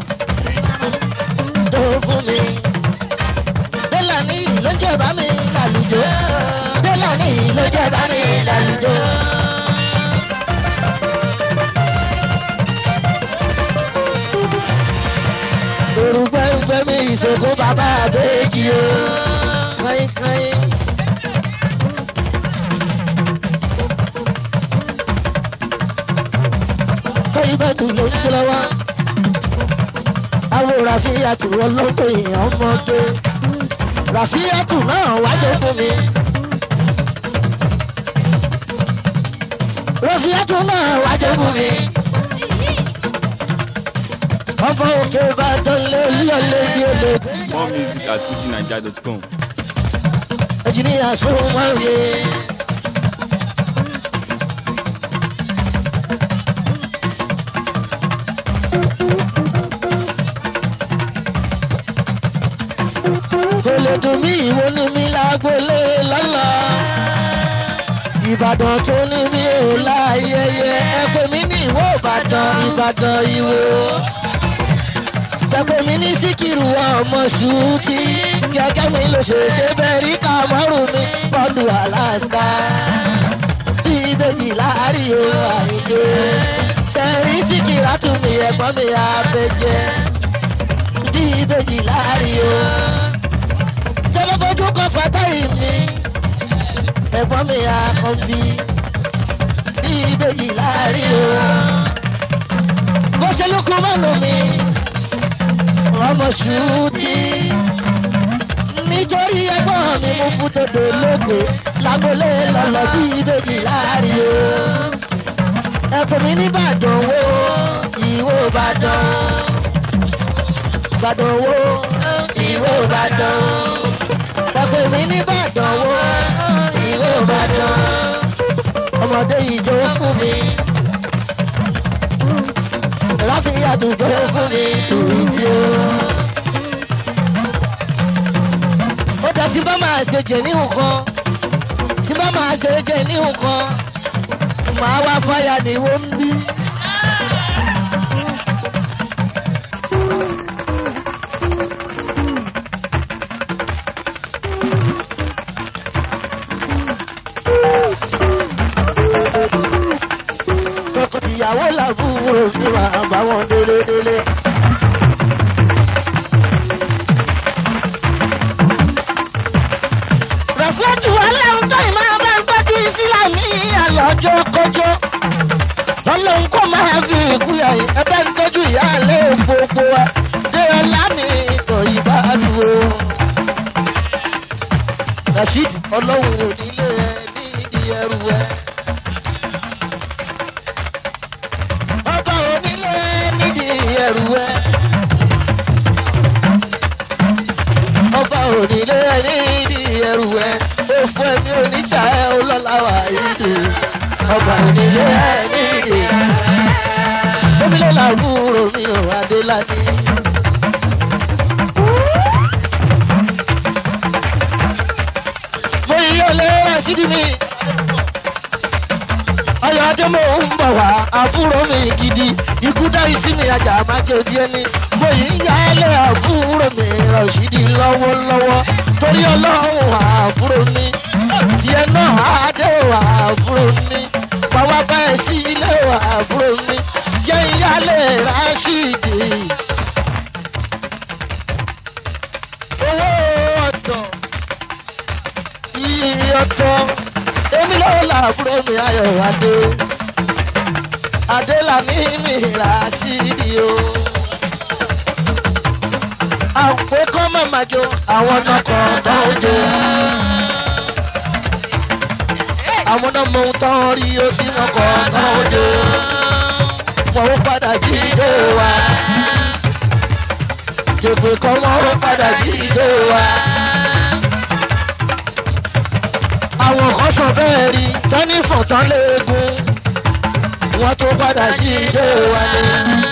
jọ̀wọ́ fún mi délàní ló jẹ́ bá mi lálùjọ délàní ló jẹ́ bá mi lálùjọ. orúkọ ẹgbẹ́ mi ìṣòkò bàbá àbẹ́jì o káyíkáyí. káyí bá tù ló ń gbé lọ́wọ́. àwọn ràfíàtù ọlọ́tọ̀ èèyàn ọmọdé. ràfíàtù náà wájú fún mi. ràfíàtù náà wájú fún mi ọmọ òkè ìbàdàn lé lọlé ní olè. More music at fujinaija.com. ẹnjìníà sọ̀rọ̀ máa ń yé. kò lè dùn mí ìwọ ní mi lágbólé lọ́la. ìbàdàn tó ní mi ò láyẹyẹ ẹ pè mí ní ìwọ ìbàdàn ìbàdàn ìwò tẹ̀pẹ́ mi ní síkìrù ọmọ ṣùtì gẹ́gẹ́ mi ló ṣe ṣe bẹ́ẹ̀ rí kàmọ́rù mi bọ́ọ̀lù aláṣà ìbejì láàárín o àìdè ṣẹ̀rí síkìrà tún mi ẹ̀gbọ́n mi àbẹ̀jẹ́ ìbejì láàárín o tẹ́lẹ̀kọ́jú kan fàtáì mi ẹ̀gbọ́n mi àkọ́bí ìbejì láàárín o bó ṣe lókun mọ́nu mi ọmọ ṣùtì. nítorí ẹgbọ́n mi mú fún tòdò lóògbé lágbolé lọ́lọ́ bí ìbejì láàrin o. ẹkùn mi nìbàdàn wo ìwò ìbàdàn. ìbàdàn wo ìwò ìbàdàn. ẹkùn mi nìbàdàn wo ìwò ìbàdàn. ọmọdé ìjọ fún mi láti àdúgbò fún mi sùúrù tí ó. ó dá tí bá máa ṣe jẹ ní nǹkan tí bá máa ṣe jẹ ní nǹkan màá wá fáyà ní wọ́n ń bí. ìyàwó làbúrò mi máa bá wọn délé délé. rẹ̀fúlẹ́tì wà lẹ́hìn tó ì máa bá ń tọ́jú ìsìlámì àyọ̀jọ́ kọjọ́. ọlọ́run kò máa fi ìkú yàyí ẹgbẹ́ ń tọ́jú ìyáálé gbogbo wa. dé ọlá mi ìtọ̀ ìbá dúró. rasheed ọlọ́run ò nílé ẹ ní ìdí ẹrù ẹ. ọba onílé nídìí ẹrù ẹ. ọba onílé nídìí ẹrù ẹ. ó fún ẹni oníṣà ẹ olólàwà ìdè. ọba onílé nídìí. omílẹ̀ làbúrò mi ò adéládé. mo yí ọlẹ́ rásídìí mi ayọ̀dé mo ń bọ̀ wá àbúrò mi gidi ikú dárí sí mi ajá máa jẹ díẹ̀ ní fòyí ń yá ẹlẹ́ àbúrò mi rọ̀ṣídì lọ́wọ́lọ́wọ́ torí ọlọ́run àbúrò mi tiẹ̀ náà adé wà àbúrò mi pàwọ́ bẹ́ẹ̀ sí ilé wà àbúrò mi jẹ́ ìyálé rásídì. owó ọ̀dọ̀ iye ọ̀dọ̀ èmi lọ́wọ́ làbúrò mi ayọ̀ adé adé làmì mi rà sí i o. àpò kọ́ mọ̀mọ́ jo àwọn ọkọ̀ tó ń jo. àwọn náà mọ ohun tán rí ó tí wọn kọ̀ ọ̀kan òjò wọn ó padà jíde wa jèpè kan wọn ó padà jíde wa. àwọn kan sọ bẹ́ẹ̀ rí tẹ́nífọ̀n tán léegun wọn tó padà jíde wa ni.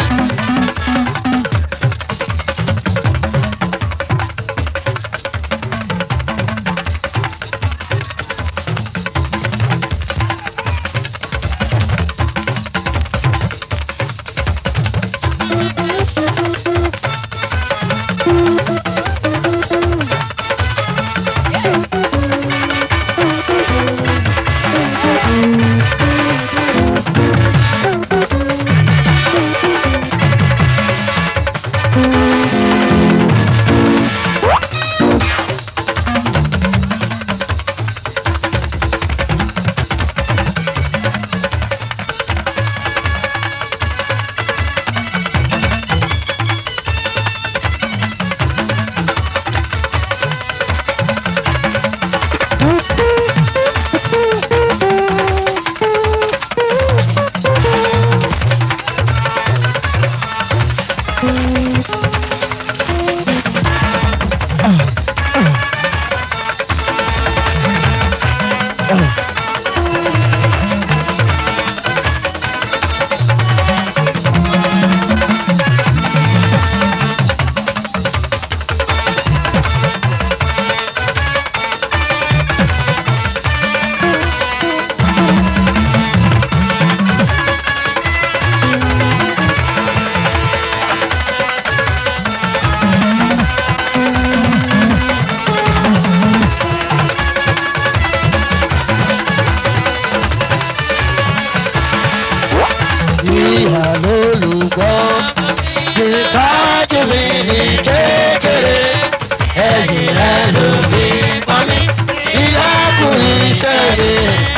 ìhà lólùgbọ́ ìtọ́jú mi ní kékeré ẹ̀yìn rẹ̀ ló ní pọ́nmi ìyáàkú iṣẹ́ mi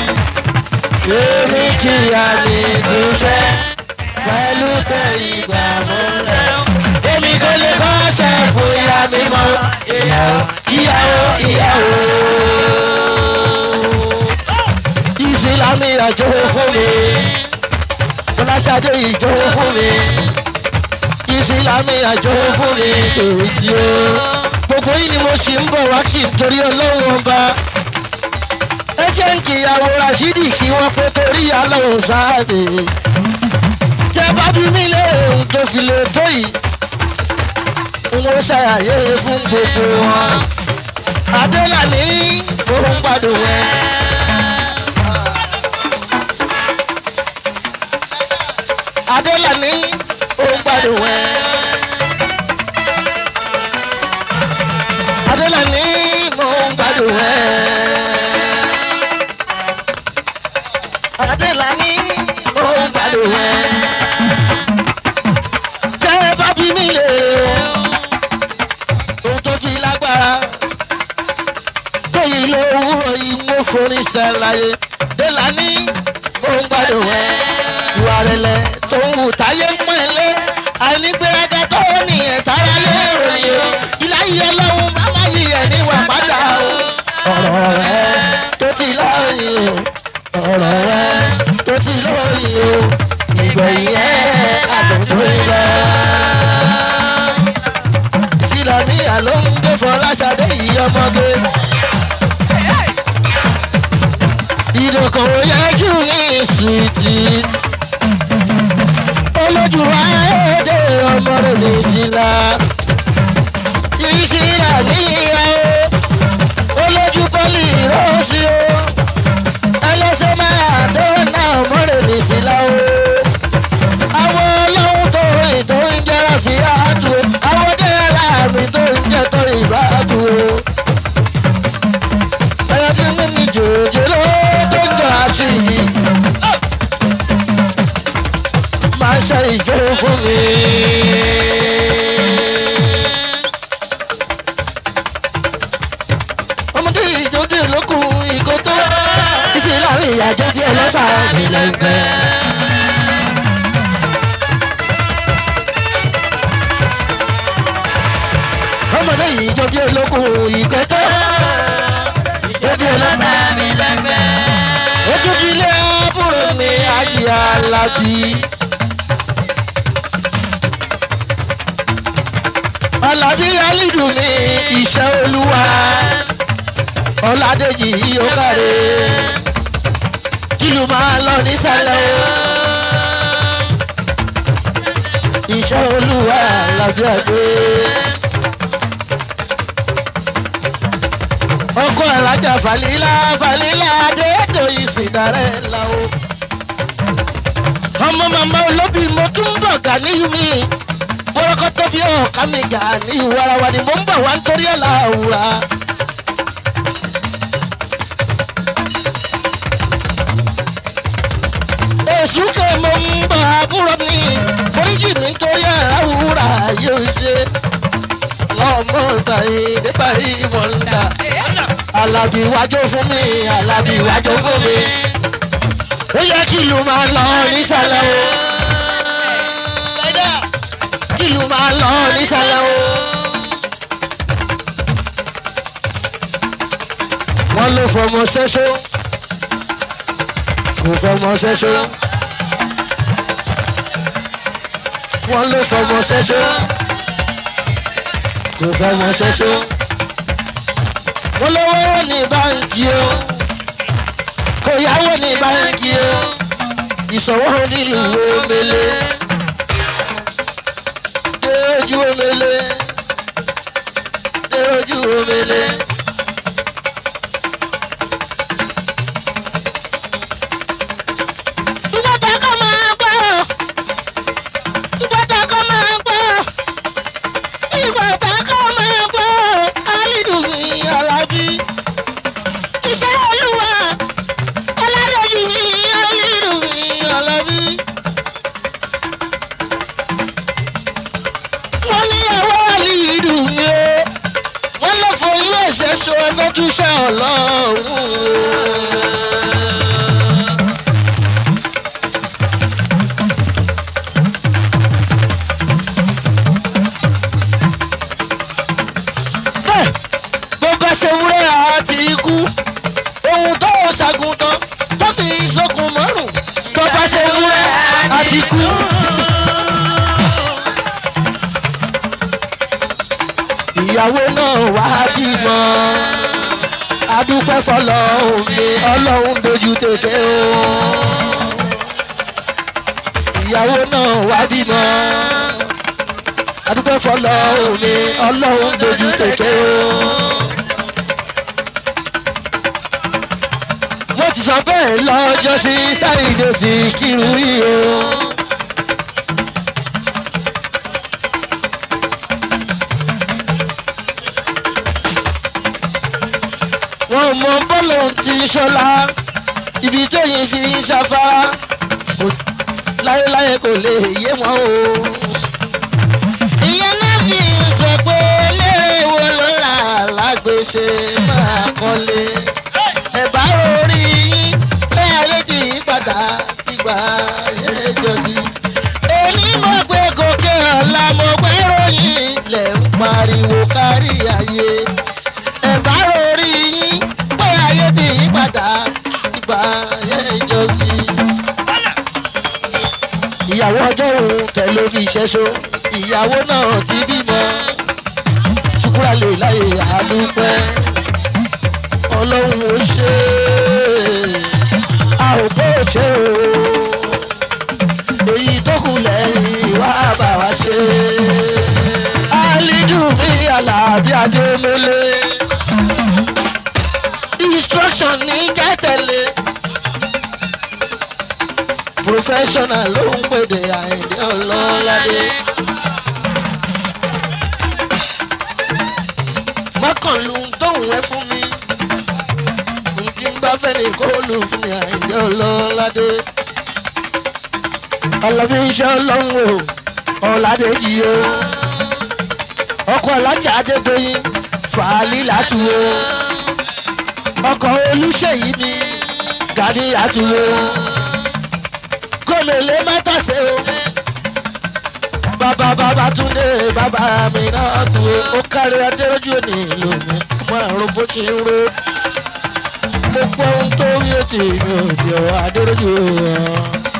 èmi kíyà ní ìdúṣẹ́ pẹ̀lú tẹ ìgbà múlẹ̀ èmi kò lè kọ́ṣẹ́ fún ìyá mi mọ́ ìyàwó ìyàwó ìyàwó ìsìlámì àjò fún mi fọláṣadé ìjọ fún mi ìsìlámì àjọ fún mi ṣèjì o gbogbo yìí ni mo ṣì ń bọ̀ wá kí n torí ọlọ́run ọba ẹ jẹ́ ń kíyàwó rasidi kí wọ́n pé torí ọlọ́run sáàdì tẹ bá bí mi lé ohun tó fi lè tó yìí n ó ṣàyàyé fún gbogbo wọn adélàní òun gbádùn ẹ. adélàní òun gbádùn ẹ. adélàní òun gbádùn ẹ. adélàní òun gbádùn ẹ. tẹ́ bá bí mi lè ohun tó fi lágbára tóyìn ló wúrọ̀ yìí mo forí sẹ́láyé délàní òun gbádùn ẹ. ìwà rẹ̀lẹ̀ tó ń wù táyé ń pọ̀ lé àìnígbéraga tó ní ẹ̀tára lé ròyìn o ìláyé ọlọ́run bàbá yìí ẹ̀ níwà padà o. ọ̀rọ̀ rẹ̀ tó ti lọ́yìn o ọ̀rọ̀ rẹ̀ tó ti lọ́yìn o ìgbẹ̀yìn ẹ̀ àtúntò ìgbà. ìsìlámíyà ló ń gbé fọláṣadé yìí ọmọge. ìdókòwò yẹ kí n ní ìsìtì olójú ayédè ọmọ rẹ̀ ní ìsìlá ìsìlá níyà o olójú pọ́lì rọ́ọ̀sì o ẹlẹ́sẹ̀ máa tó náà ọmọ rẹ̀ ní ìsìlá o àwọn ọlọ́run tó rìn tó ń jẹ́ra sí àádùn o àwọn dẹ́rẹ́lá mi tó ń jẹ́ tó ìbádùn o ẹ̀yọ́ tí mo ní jòjòló tó ń jọ àṣìyí máa ṣe ìjọ fún mi. ọmọdé ìjọdé lókun ìkótó ìsìn láàrin ìyàjọ bí ẹlẹ́sà mi lẹ́gbẹ́. ọmọdé ìjọdé lókun ìkótó ìjọdé ẹlẹ́sà mi lẹ́gbẹ́. ó alájí alábí. alábí alídù ní iṣẹ́ olúwa ọ̀làdèjì yóò káre kìlù máa lọ nísàlẹ̀ o. iṣẹ́ olúwa làbí àgbẹ̀. ọkọ alájà falila falila adéètò ìsìndarẹ la o. ọmọ màmá olóbì mo tún bọ̀ gàníyù mi bọ́lọ́kọ́tọ́ bí ọ̀ọ́ká mi gàníyù warawa ni mo ń bọ̀ wá nítorí ẹ̀ láwùrà. èṣù kè mo ń bọ̀ àbúrò mi foríjì mi nítorí ẹ̀ láwùrà yóò ṣe. ọmọ tàyè débàrí mọ̀lá alábì wájú fún mi alábì wájú fún mi ó yẹ kí ìlú máa lọ nísàlẹ̀ o kí ìlú máa lọ nísàlẹ̀ o. wọ́n ló fọmọ ṣẹ́ṣó kò fọmọ ṣẹ́ṣó wọ́n ló fọmọ ṣẹ́ṣó kò fọmọ ṣẹ́ṣó wọ́n lọ́wọ́ ní báńkì o kò yáwó ní báńkì o ìṣòwò nílùú omele dé ojú omele dé ojú omele. Ìbọ̀tà kọ́ máa gbọ́. Ìbọ̀tà kọ́ máa gbọ́. Ìbọ̀tà kọ́ máa gbọ́. Alídùn ní Alábí. Iṣẹ́ olúwa. Ọládẹ́jì ní Alídùn ní Alábí. wọ́n ní ẹ̀wọ́ àlìdùn mi o wọ́n lọ fọ ilé ẹ̀ṣẹ̀ so ẹgbẹ́ tún ṣe ọlọ́run o. bẹ́ẹ̀ bó bá ṣe wúrẹ́ àti ikú ohun tó ṣàgùntàn tó fi sókun mọ́rùn tó bá ṣe wúrẹ́ àti ikú. ìyàwó náà wá bímọ adúpẹ́ fọlọ́hún mi ọlọ́run dojú tètè o ìyàwó náà wá bímọ adúpẹ́ fọlọ́hún mi ọlọ́run dojú tètè o. mo ti sọ bẹ́ẹ̀ lọ́jọ́ sí sáyidé sí kírun yìí o. wọn mọ bọ́ọ̀lù ti ṣọlá ibi tóyìn fi ń ṣafárá kò- láyéláyé kò lè yé wọn o. ìyẹn náà fi ń sọ pé eléré wo ló là lágbèsè máa kọ́lé. ẹ̀bá orí yín bẹ́ẹ̀ ayé ti yí padà ìgbà ayé jọ̀sí. èmi mọ̀ pé gòkè ọ̀la mo gbé ròyìn lẹ̀ ń pariwo kárí ayé ẹ̀bá orí yín pé ayé ti yí padà ìgbà ayé ìjọsí. ìyàwó ọjọ́ òun tẹ̀ ló fi ṣẹ́ṣó ìyàwó náà ti bímọ ṣùkúrà lè láyè àdúpẹ́ ọlọ́run ó ṣe é a ò bó ṣe o èyí tó kù lẹ́yìn wá bá wa ṣe alidu mi alábí adémọlé instruction ní kẹtẹlé professional ló ń pèdè àìdí ọlọ́ládé. mọ́kànlú tóun ẹ fún mi nkí ń bá fẹ́ ní kóòlù fún mi àìdí ọlọ́ládé. ọlọ́bí iṣẹ́ ọlọ́run o ọ̀làdé yìí o ọkọ̀ ọ̀làjà adédọ́yìn fàálì látúwò ọkọ̀ olùṣèyí mi gàdí àtúwò kòmèlè mẹ́tàṣe o bàbá bàbá túndé bàbá mi náà túwò ó kárí adéròjú òní ìlú mi mo àrùn bó ṣe ń ro mo gbọ́ ohun tó rí ètò ìrìn òjò adéròjú o.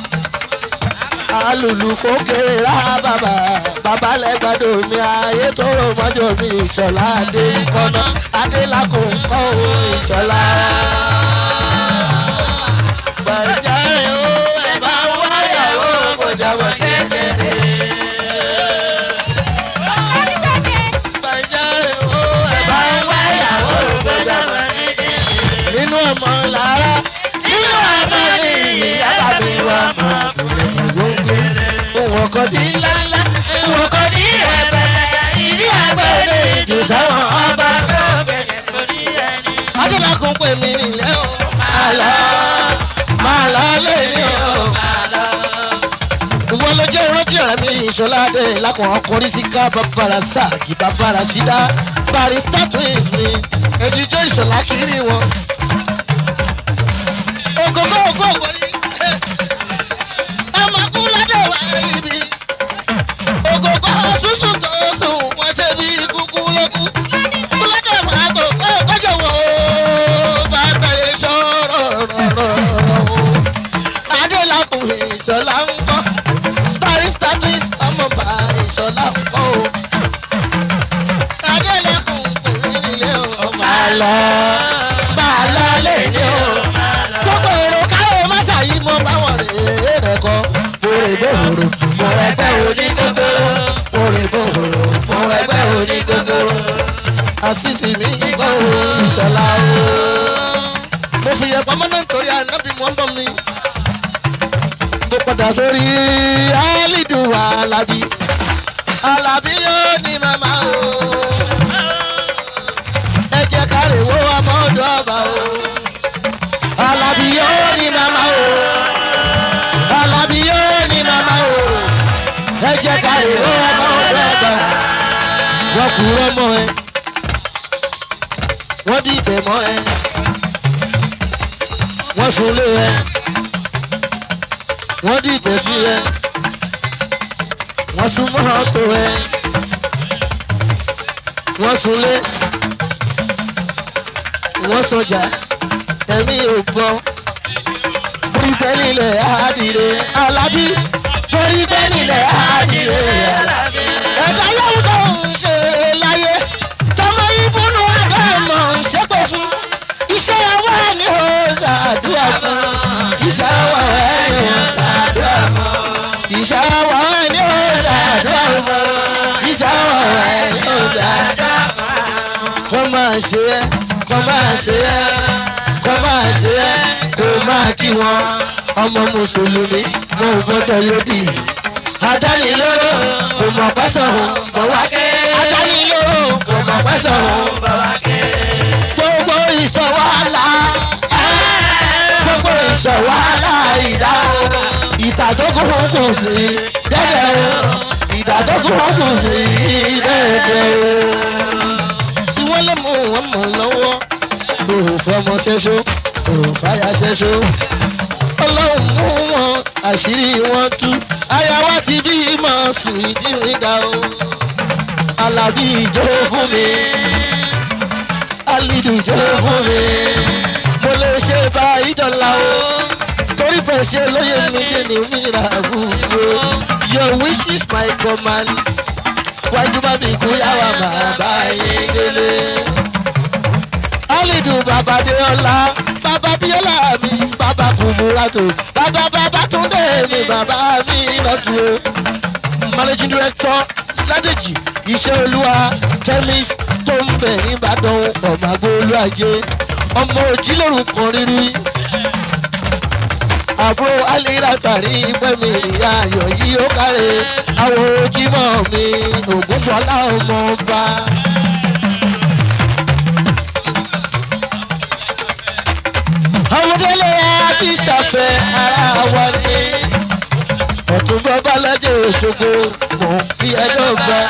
alùlù fòkèrè rà bàbà bàbá lẹ́gbàdo mi ayé tó rò mọ́jọ́ mi ìṣọ̀lá adé kọ́nà adé làkò ń kọ́ o ìṣọ̀lá. Bàjáre o ẹ̀ bá wáyàwó kò jábọ̀ sí kéde. Bàjáre o ẹ̀ bá wáyàwó kò jábọ̀ sí kéde. Nínú ọmọ làárá nínú ọmọ ní ìyá bàbí wa mọ̀ gbogbo. Òun ọkọ̀ di ńláńlá, òun ọkọ̀ di rẹ̀pẹ̀tẹ̀, ìdí àgbẹ̀rẹ̀ ìjù sáwọn ọba. Adélakùn pè mí nílẹ̀ o. Máa lọ, máa lọ lé mi o. Ìwọ ló jẹ́ ìrántí ọ̀rẹ́ mi ìṣọ́lá dé lákùn ọkùnrin sí ká bàbára sáàkì bàbára ṣídá. Barista twins mi, èjìjọ́ ìṣọ̀lá kiri wọn. Ògógó ògbó ògbóni. Ẹ máa kú lọ́dọ̀ wá ibi. Ògógó sísun tó sùn, wọ́n ṣe bí kúkú lókù. Kú lọ́dọ̀ wá tó kọ́ kọ́jọ́ wọ̀ ó. Bàtà yẹn sọ̀rọ̀ rọ̀rọ̀. Adélakùn ìṣọ̀lá ń kọ́. Barista twins ọmọ bá ìṣọ̀lá ń kọ́ o. Adélakùn kò ní ilé o. Máa lọ, máa lọ lé ní o gbogbo èrò káyọ̀ má ṣàyí mọ́ báwọn rèé rẹ̀ kọ́. Orí gbòòrò mo ẹgbẹ́ òní gógóró. Orí gbòòrò mo ẹgbẹ́ òní gógóró. Àṣìṣì mi kọ́ ìṣọ̀lá o. Mo fi yẹ pamọ́ náà nítorí ànábì mọ́ bọ́ mi. Mo padà sórí Alidu Alabi. Alabi yóò ní màmá o. Ẹ jẹ́ ká lè wo ọmọ ọdọ ọba o. Alabi yóò ní màmá o. Alabi yóò ní màmá o. Ẹ jẹ́ ká lè wo ọmọ ọdọ ọba. Wọ́n kú ọmọ ẹ. Wọ́n dìtẹ̀ mọ́ ẹ. Wọ́n sunlé ẹ. Wọ́n dìtẹ̀ sí ẹ. Wọ́n sun mọ́tò ẹ. Wọ́n sunlé. Wọ́n sọjà ẹ̀mí ò gbọ́. Torí pé nílẹ̀ àádìrè Alábí. Torí pé nílẹ̀ àádìrè Alábí. Ẹ̀ka yóò tó ń ṣe láyé. Tọmọ ìbúnú àdámọ̀ ń ṣépè fún. Iṣẹ́ ọwọ́ ẹ̀ ni ó ṣàdúrà fún. Iṣẹ́ ọwọ́ ẹ̀ ni ó ṣàdúrà fún. Iṣẹ́ ọwọ́ ẹ̀ ni ó ṣàdúrà fún. Iṣẹ́ ọwọ́ ẹ̀ ni ó ṣàdúrà fún. Kọ́ máa ṣe é, kọ́ máa ṣe é kọ́ máa ṣe é kó máa kí wọn ọmọ mùsùlùmí mo ò gbọ́dọ̀ lòdì. adánilóró kò mọ̀ pẹ́sàn-án bọ̀ wá ké. adánilóró kò mọ̀ pẹ́sàn-án bọ̀ wá ké. gbogbo ìṣọ̀wálà gbogbo ìṣọ̀wálà ìdá ìtàdókòwò kù sí dẹ́dẹ̀ o ìtàdókòwò kù sí dẹ́dẹ̀ o. tí wọ́n lé mú wọn mọ̀ lọ́wọ́ òfọmọ ṣẹṣọ òfàyà ṣẹṣọ ọlọ́run mú wọn àṣírí wọn tú aya wa ti bí mọ sùn ìdíríga o alábí ìjọ fún mi alidu ìjọ fún mi mo lè ṣe bá ìdọ̀la o torí fẹ́ ṣe lóye mi dé ní mìíràn àbúrò your wish is my command wájú bá mi kú yàrá bàbá yín délé alidu baba deola baba biola mi baba kumurato baba baba tunde mi baba mi lọdún o managing director ládèjì iṣẹ́ olúwa chemist tó ń bẹ̀ nìbàdàn ọ̀màgbó olúwàjẹ ọmọ òjìlóru kan rírí àbúrò alira tàrí pẹ́mi ìyá ayọ̀ yìí ó kárẹ̀ àwọn ojúmọ́ mi ògúnfọlá ọmọ ọba. ọmọdélé àti ìṣàfẹ́ ara wa ni ọ̀tún bọ́bá lọ́jọ́ òṣogbo mò ń fi ẹjọ́ gbà.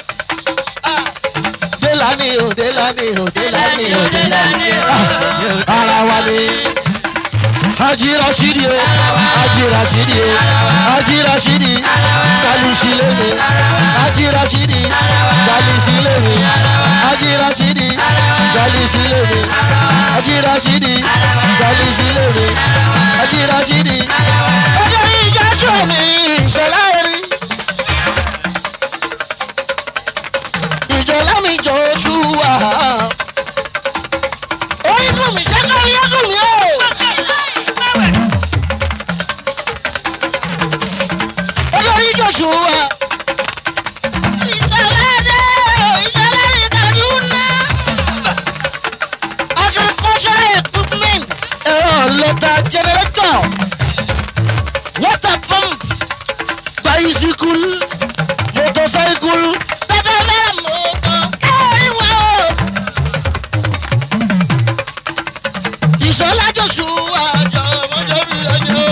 délani o délani o délani o délani ara wa ni. Haji Rashidi o, Haji Rashidi o, Haji Rashidi, Salisi lele, Haji Rashidi, Salisi lele, Haji Rashidi, Salisi lele, Haji Rashidi, Salisi lele, Haji Rashidi. Ọjọ́ ìjà joshua ní ìṣọ̀lá erin. ìjọlá mi joshua. orí dùn mí ṣẹ́kọ̀ rí ẹ́dùn mi o. olórí joshua. agricultural equipment ẹ̀rọ lọ́tà generator water pump bicycle motorcycle bẹ́ẹ̀ bẹ́ẹ̀ mọ̀ ọ́ ìwà o. ìṣọ́lá joshua jọmọjọ bí ọjọ́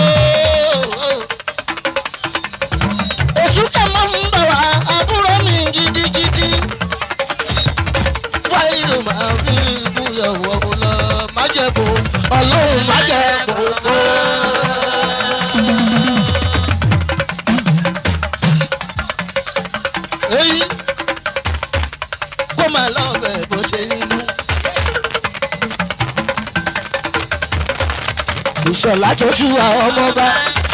oṣù kẹmọ́ ń bọ̀ wá àbúrò mi gidigidi wáyé ló máa fi ìbúyọ̀wọ̀ lọ májẹ̀bù ọlọ́run májẹ̀bù tó. èyí kó máa lọ bẹ̀ bó ṣe inú. ìṣọ̀lá tójú àwọn ọmọọba.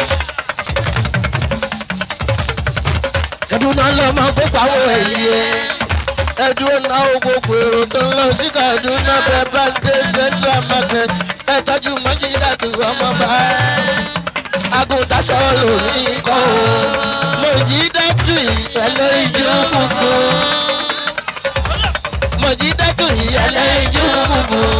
kaduna lọmọ gbogbo àwọn èyí ẹ ẹdúró náà gbogbo èrò tó ń lọ sí kaduna bẹẹ bá ń dé central market ẹ tọjú mọjídàtú ọmọọba agùntàṣọ lòní kọ o mọjídàtú ìyẹlẹ ìjú funfun mọjídàtú ìyẹlẹ ìjú funfun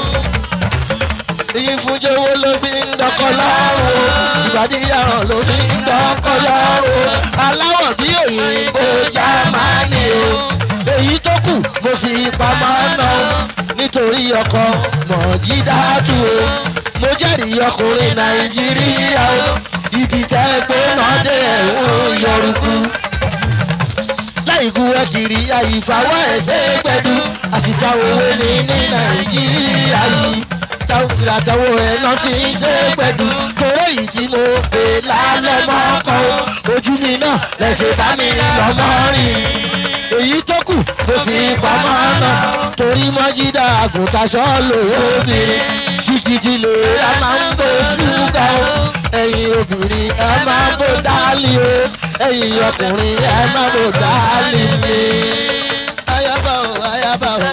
ìfúnjowó ló fi ń dọkọ lọ́rùn ìbàdíyàrá ló fi ń dọkọ lọ́rùn aláwọ̀ bí òyìnbó jámánì o èyí tó kù mo fi pamọ́ ná nítorí ọkọ mọ̀jídàtú o mo jẹ́rìí ọkùnrin nàìjíríà o ibi tẹ́ pé náà dé ẹ̀hún yọrùkú láìkú ẹ kiri àyífàwọ́ ẹ̀sẹ̀ gbẹ̀dú àsìkò òwe ní ní nàìjíríà yìí àtàwọn ẹ̀ lọ sí ṣe gbẹ̀dú kóró yìí tí mo pè lálẹ́ mọ́kọ́ ojú mi náà lẹ́sẹ̀ bá mi lọ́mọ́ rìn èyí tó kù mo fi pamọ́ náà torí mọ́jídà àgùntàṣọ́ lòóbìnrin ṣìkìtì lè a máa ń bó ṣúgà o ẹ̀yin obìnrin ẹ máa ń bó dálì o ẹ̀yin ọkùnrin ẹ máa ń bó dálì mi. ayaba o ayaba o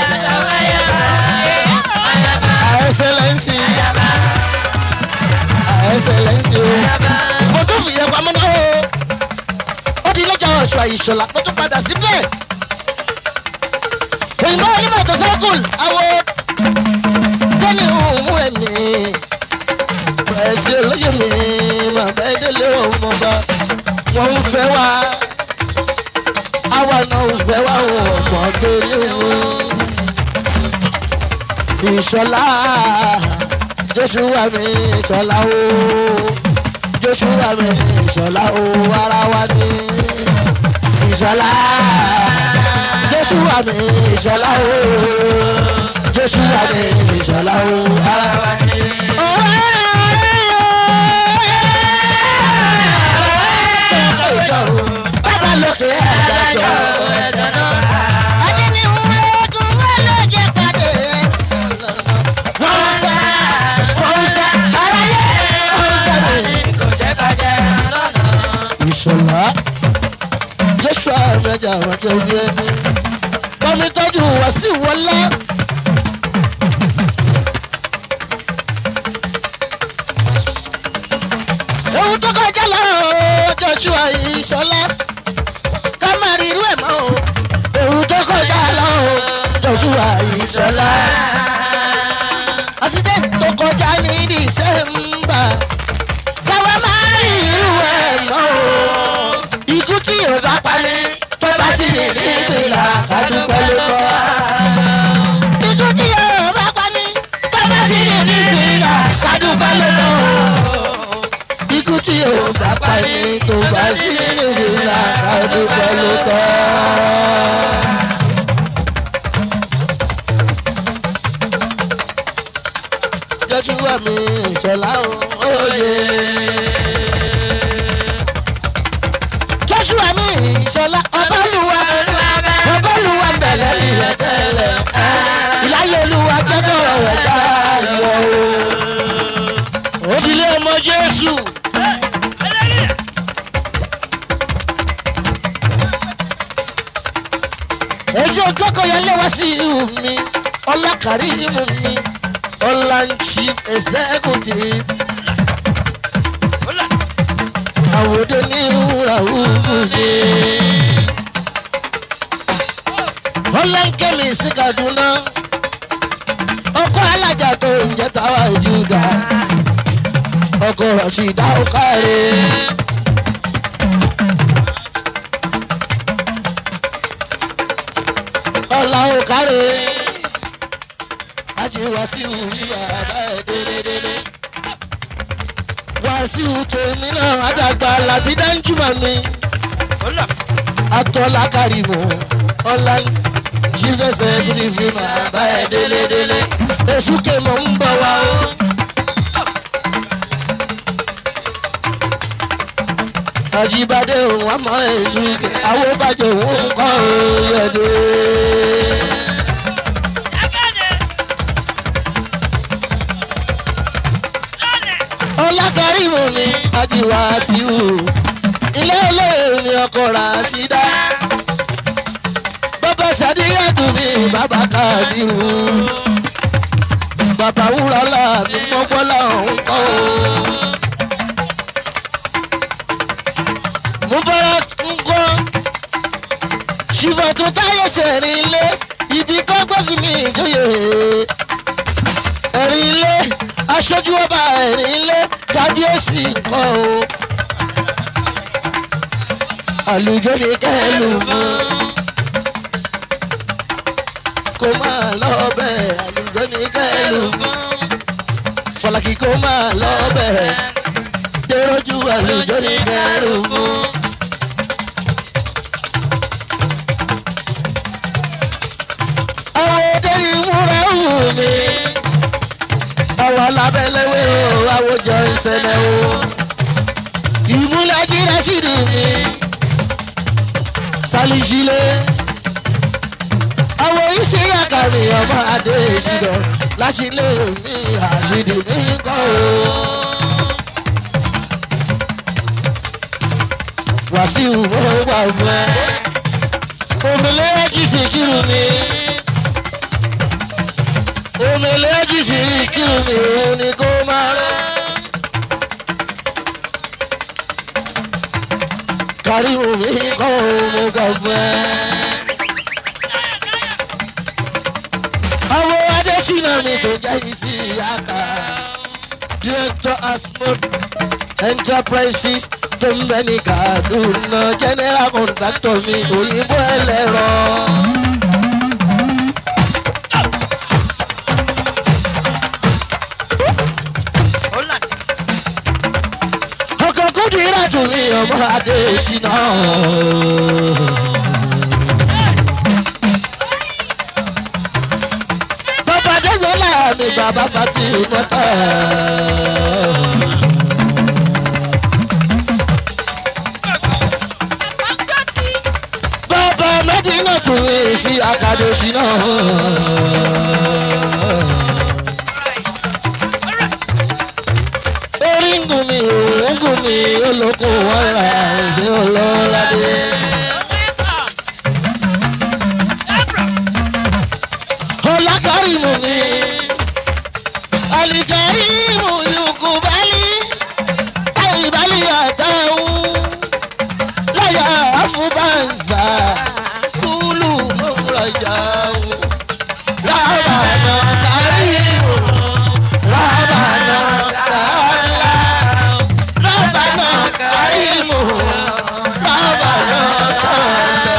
ẹsẹlẹnsi ẹsẹlẹnsi o mo tún fi yẹ pamọ́ náà o ó di lọ́jà ọ̀ṣọ́ àyíṣọ́lá mo tún padà síbẹ̀ òyìnbó onímọ̀ tó sẹ́kùl àwọ̀ tẹ́ni òun ẹ̀mí ẹ̀sìn olóyè mi máa bẹ́ délé ọmọ bá wọ́n ń fẹ́ wá àwa náà ń fẹ́ wá ọmọ délé wọn ìṣọlá joshua mi ìṣọlá o joshua mi ìṣọlá o ara wa ni ìṣọlá joshua mi ìṣọlá o joshua mi ìṣọlá o ara wa ni. Bàbá lókè àjàjọ. ìṣọ̀lá joshua mẹja àwọn tó gbé ní. bọ́mi tọ́jú wá sí wọlé. ohun tó kọjá lọ joshua ìṣọ̀lá ká má rí irú ẹ̀ mọ́ o. ohun tó kọjá lọ joshua ìṣọ̀lá. àṣìṣe tó kọjá ní dísẹ́mbà káwá máa rí irú ẹ̀ mọ́ o. ikú tí yóò bá parí tó bá sì ní ní ìpìlà kádùpẹ́ ló kọ́. ikú tí yóò bá parí tó bá sì ní ní ìpìlà kádùpẹ́ ló kọ́. ikú tí yóò bá parí tó bá sì ní ní ìpìlà kádùpẹ́ ló kọ́. jọ́júwà mi ìṣọ̀lá òye. Joshua mi ìṣọlá ọbálùwà ọbálùwà bẹ̀rẹ̀ ìyẹn tẹ́lẹ̀ ìláyé olúwa jẹ́kọ̀ rẹ̀ dáyọ̀ o. Òdìlé ọmọ Jésù èjì ògbókò yẹn léwá sí ihò mi ọlákàrí imú mi ọláńchí ẹsẹ́kùtì àwòdé ní ìwúrà òkú mi. ọláńkẹ́mi sí kaduna ọkọ alájà tó ń jẹ táwa ìjúdà ọkọ rọ̀ṣìdá ọkàrẹ. ọ̀la ọkàrẹ àti wàsíù ní bàbá ẹ̀ délédélé wàsíù tèmi náà àdàgbà làbí dáńjúmọ̀ mi atọ́lá kárìmù ọ̀la jesus ẹ̀bùdí fi bàbá ẹ̀ délédélé èṣù kèmọ̀ ń bọ̀ wá o. àjíbádé òun àmọ́ èṣù kè àwọn bàjẹ́ òun kọ́ òyìnbó. ọlákàrímù ni àdìwà síwù ilé olóyè ni ọkọ̀ rà sí dá. bàbá sàdíyàtú mi bàbá kàdírù. bàbá wúrọ̀lá mi mọ́gbọ́lá òun kọ́ o. mo bọ́ra ń kọ́ ṣùgbọ́n tó táyé sẹ̀rin ilé ibi kọ́gbọ́n fi mi ìjòyè ẹ̀rin ilé aṣojú ọba ẹ̀rin ilé kábíyèsí kọ́ o. àlùjọ ní kẹ́lù fún kó máa lọ bẹ́ẹ̀ àlùjọ ní kẹ́lù fún fọlákì kó máa lọ bẹ́ẹ̀ dèròjú àlùjọ ní kẹ́lù fún. àwọn òde ìmúra wù mí àwọn alábẹ́lẹ́wé o àwòjọ ìṣẹ̀lẹ̀ o ìmúlẹ̀jì rẹ́sìdì mi sálíṣílẹ̀ àwọn iṣẹ́ àkàrí ọmọ adé ìṣirò láṣìlẹ̀ mi àṣìdì mi kọ́ o. wàṣíù mo wà fún ẹ òmìnira sì kírun mi òmìnira sì kírun mi òun ni kó máa rán. kárí omi kọ́ mo gbà fún ẹ. àwọn adésínà mi tó jẹ́ isi àká director asmod enterprises tó ń bẹ ní kaduna general contractor mi òyìnbó ẹlẹ́rọ. ọkọ̀ kúndìrà tún ní ọmọ adésínà. bàbá dẹ́gbẹ́lá mi bàbá pàtì mọ́tà. bàbá mẹ́dínà tún ní sí akadosínà. orí ń gùn mí òun ń gùn mí olóko wọn ra òde ọlọ́ládé. ọlákàrímù ni alikarimu yukubali alibali àtàwọn láyà àfúbàǹsà kúlù mọ́rajáwó rábànà kàrímù rábànà kàlá rábànà kàrímù rábànà kàlá.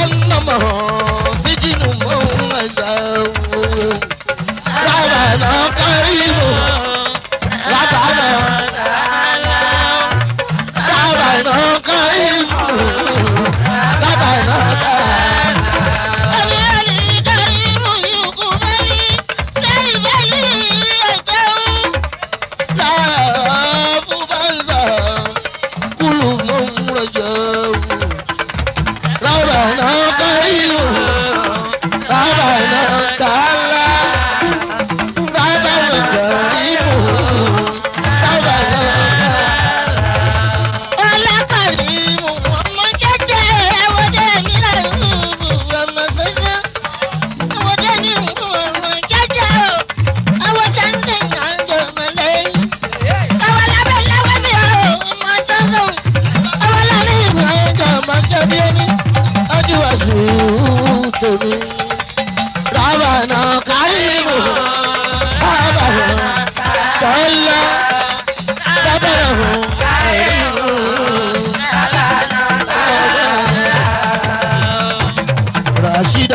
Rabana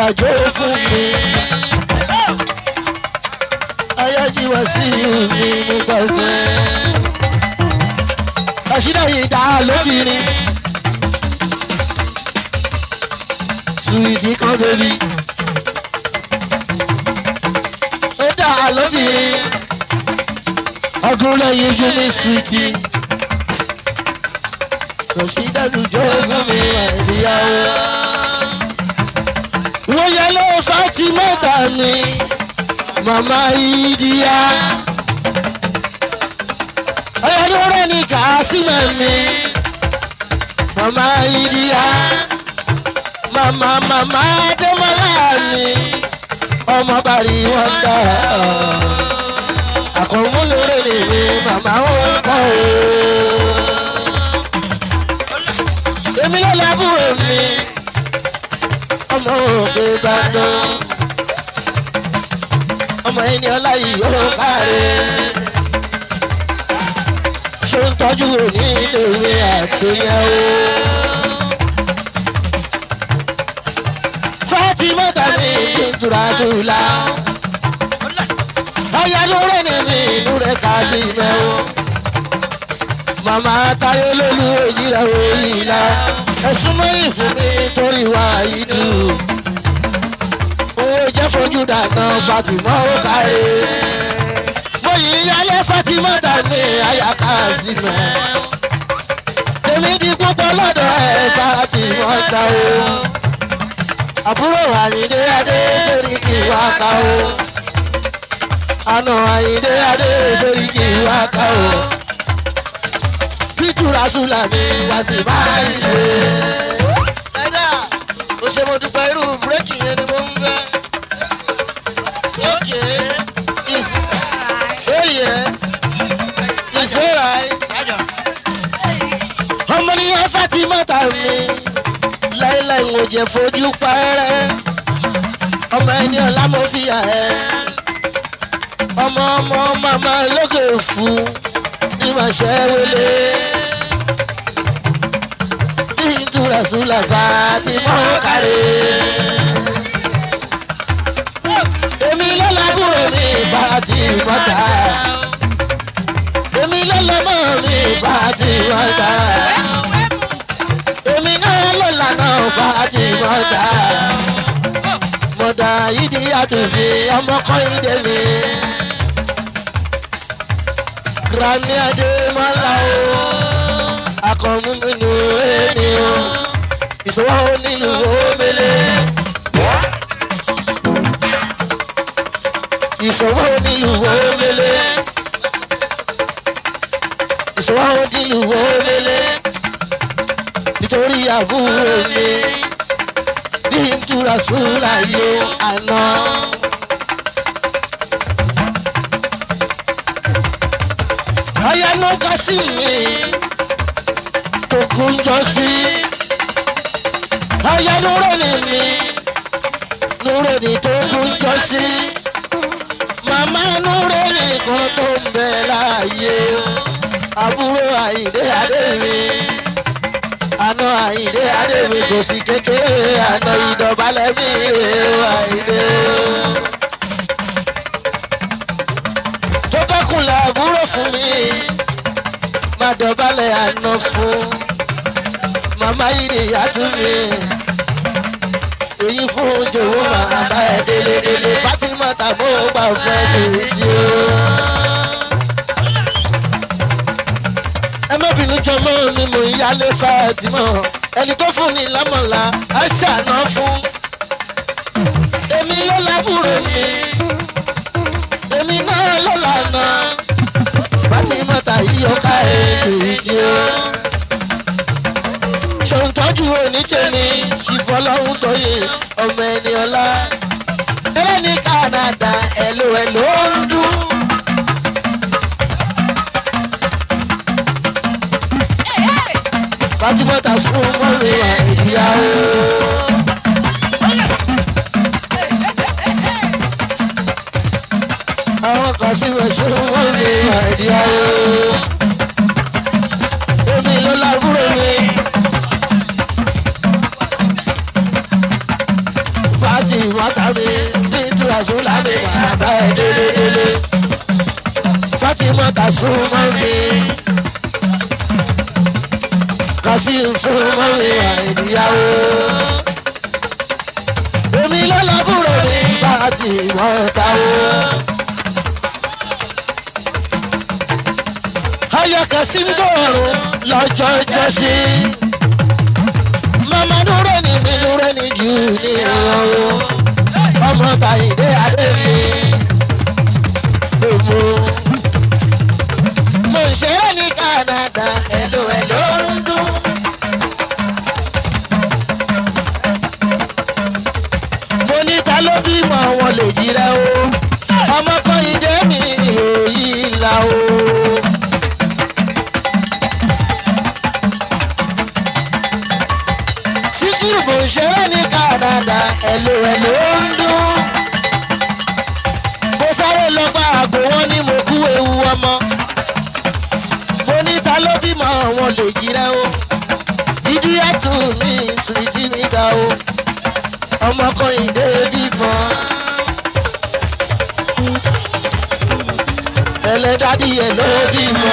jó fún mi. ayájíwá sí mi mo gbàgbé. àṣìdá yìí dá lóbìnrin. suwìtì kan bèbí. ó dá lóbìnrin. ọdún lẹ́yìn ojú mi suwìtì. kò sí dájú jó fún mi ìyàwó. wọ́n yẹ ló fàtí mẹ́ta mi. màmá ìdíyà. ọ̀yọ́dún rẹ̀ ní kàásìmẹ̀ mi. màmá ìdíyà. màmá màmá dẹ́mọ́lá mi. ọmọ bàrí wọn dá. àkọ́múlòrè ni mi màmá wọn kọ́ o èmi ló lábúrò mi ọmọ òkè ìbàdàn ọmọ ẹni ọlá yìí yóò káre ṣé ń tọ́jú òní iléèwé àtòyẹ̀wò. fatima tani ìtura ṣùlá ọyá lórí ni mi inú rẹ̀ kà sí mẹ́wọ́ màmá táyé lólu òyìnbó òyìnbó ẹ̀sùn mẹ́rin fún mi torí wá ìlú. owó jẹ́ fojú dànù fatima ó káyé. mo yìí yálé fatima dàní àyàká sí mẹ́. èmi di púpọ̀ lọ́dọ̀ ẹ̀ fatima dá o. àbúrò àyíndé adé sórí kì í wá ká o. àna àyíndé adé sórí kì í wá ká o ìtura sùlà mi wá sí báyìí ṣe. ẹ̀dá o ṣe mo dúpẹ́ irú búrẹ́kì yẹn ni mo ń fẹ́. ókè is oyè ìṣòra ọmọ nìyẹn fati mọ́ta mi láíláí ń jẹ fojú pẹ́rẹ́ ọmọ ẹni ọ̀la mo fi yà ẹ́ ọmọ ọmọ màmá lókè fún ní màá ṣẹ́ wọlé ìtura sùlà fàtí mọ́ kárí. èmi lọ́lábùrò mi fàtí mọ́ta. èmi lọ́lọ́mọ́ mi fàtí mọ́ta. èmi náà lọ́lànà fàtí mọ́ta. mọ̀dà yìí àtúnfi ọmọkọ́ ìdè mi. Grammy Adémọ́lá o akọ̀mú nínú ẹni o ìṣòwò nílùú omele. ìṣòwò nílùú omele. ìṣòwò nílùú omele. nítorí àbúrò mi bí n túra súra yóò àná. ọ̀yá ló kọ́ sí mi kókó ń jọ sí. Ọ̀yá lóró ni mi, lóró ni tó kó ń jọ sí. Màmá lóró ni kan tó ń bẹ láàyè. Àbúrò Àyìndé Adé mi. Àná Àyìndé Adé mi kò sí kékeré. Àná ìdọ̀bálẹ̀ mi rè o Àyìndé. Tó bá kúnlẹ̀ àbúrò fún mi má dọ̀bálẹ̀ àná fún màmá yìí ni ìyá tún mi. èyí fún jòwó màmá bá ẹ délé délé Fatima tàbó gbà fẹ́ ṣe ìdí o. ẹ má bínú jọmọ mi mò ń yálé Fatima ẹni tó fún ni lámọ̀lá á ṣàná fún. èmi ló lábúrò mi èmi náà ló lànà fatimata yìí ọ̀ka ètò ìdí o. ṣòǹtọ́jú onítẹ̀mí ṣìfọlọ́hún tóye ọmọ ẹni ọlá. tẹ́lẹ̀ ní Canada ẹ̀lò ẹ̀lò ń dún. fatimata sún mọ́rin wà ìyàwó. àwọn kan sí wẹ̀ sún mọ́rin wà ìyàwó. èmi ló lábúrò mi. Fati mọ́ta mi nínú àṣùlá mi wà bá ẹ délédélé. Fátímọ́ta súnmọ́ mi. Kàsí súnmọ́ mi wà ìdíyàwó. Èmi lọ́lọ́bùrò ní bàtì mọ́ta o. Ayọ̀kẹ́ sí ń dọ̀rùn lọ́jọ́ ìjọsí. Màmá dúró ní mi dúró ní jù ní ìrọ̀rùn. Ọmọ Bàyìndé Adé mi. Gbogbo. Mo ń ṣeré ní Kánádà, ẹ̀lò ẹ̀lò ń dún. Mo ní ta ló bímọ wọn lè jíra o. Ọmọ kan ìdẹ́ mi ò yí la o. Síkírù bò ń ṣeré ní Kánádà, ẹ̀lò ẹ̀lò ń dún. Mo sáré lọ bá àgbo wọn ní mo kú ewu ọmọ. Mo ní ta ló bímọ wọn lè jíra o. Dídí ẹ̀tù mi sùìtì mi ga o. Ọmọkùnrin dé bímọ. Ẹlẹ́dàdí ẹ̀ ló bímọ.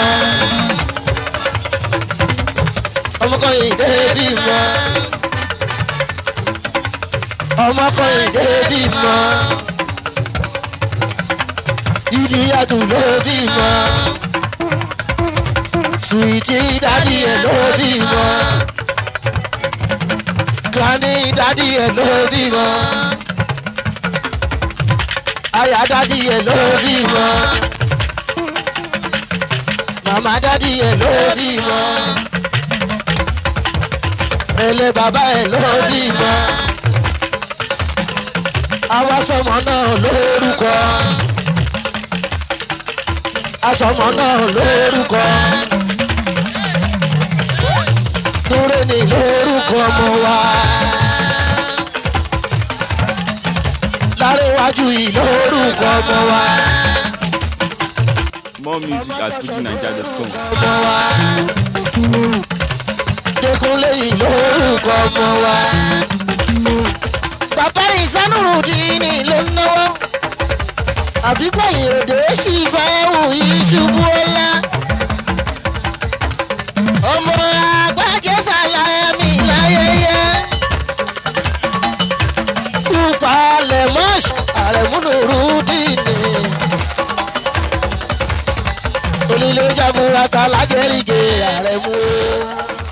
Ọmọkùnrin dé bímọ ọmọkùnrin dé bímọ ìdí àtù ló bímọ sùìtì dádì ẹ ló bímọ granny dádì ẹ ló bímọ àyà dádì ẹ ló bímọ màmá dádì ẹ ló bímọ ẹlẹ bàbá ẹ ló bímọ àwa sọmọ náà lórúkọ asọmọ náà lórúkọ Núré ní lórúkọ ọmọ wa Lárẹ̀wájú yìí lórúkọ ọmọ wa More music at fujinaija.com. ọmọ wa Dékúnlé yìí lórúkọ ọmọ wa bàbá ìsánúrùdíní ló ń náwó àbígbẹ̀yìn òde sì fẹ́ wù yí ṣubú ọlá. ọmọ àgbàjẹ́ sàlàyé mi láyẹyẹ. kúpa lẹ́mọ́ṣù àrẹ̀múnúrúdíní. onílé jagunra ta lágẹ̀rìgẹ̀ àrẹ̀mú.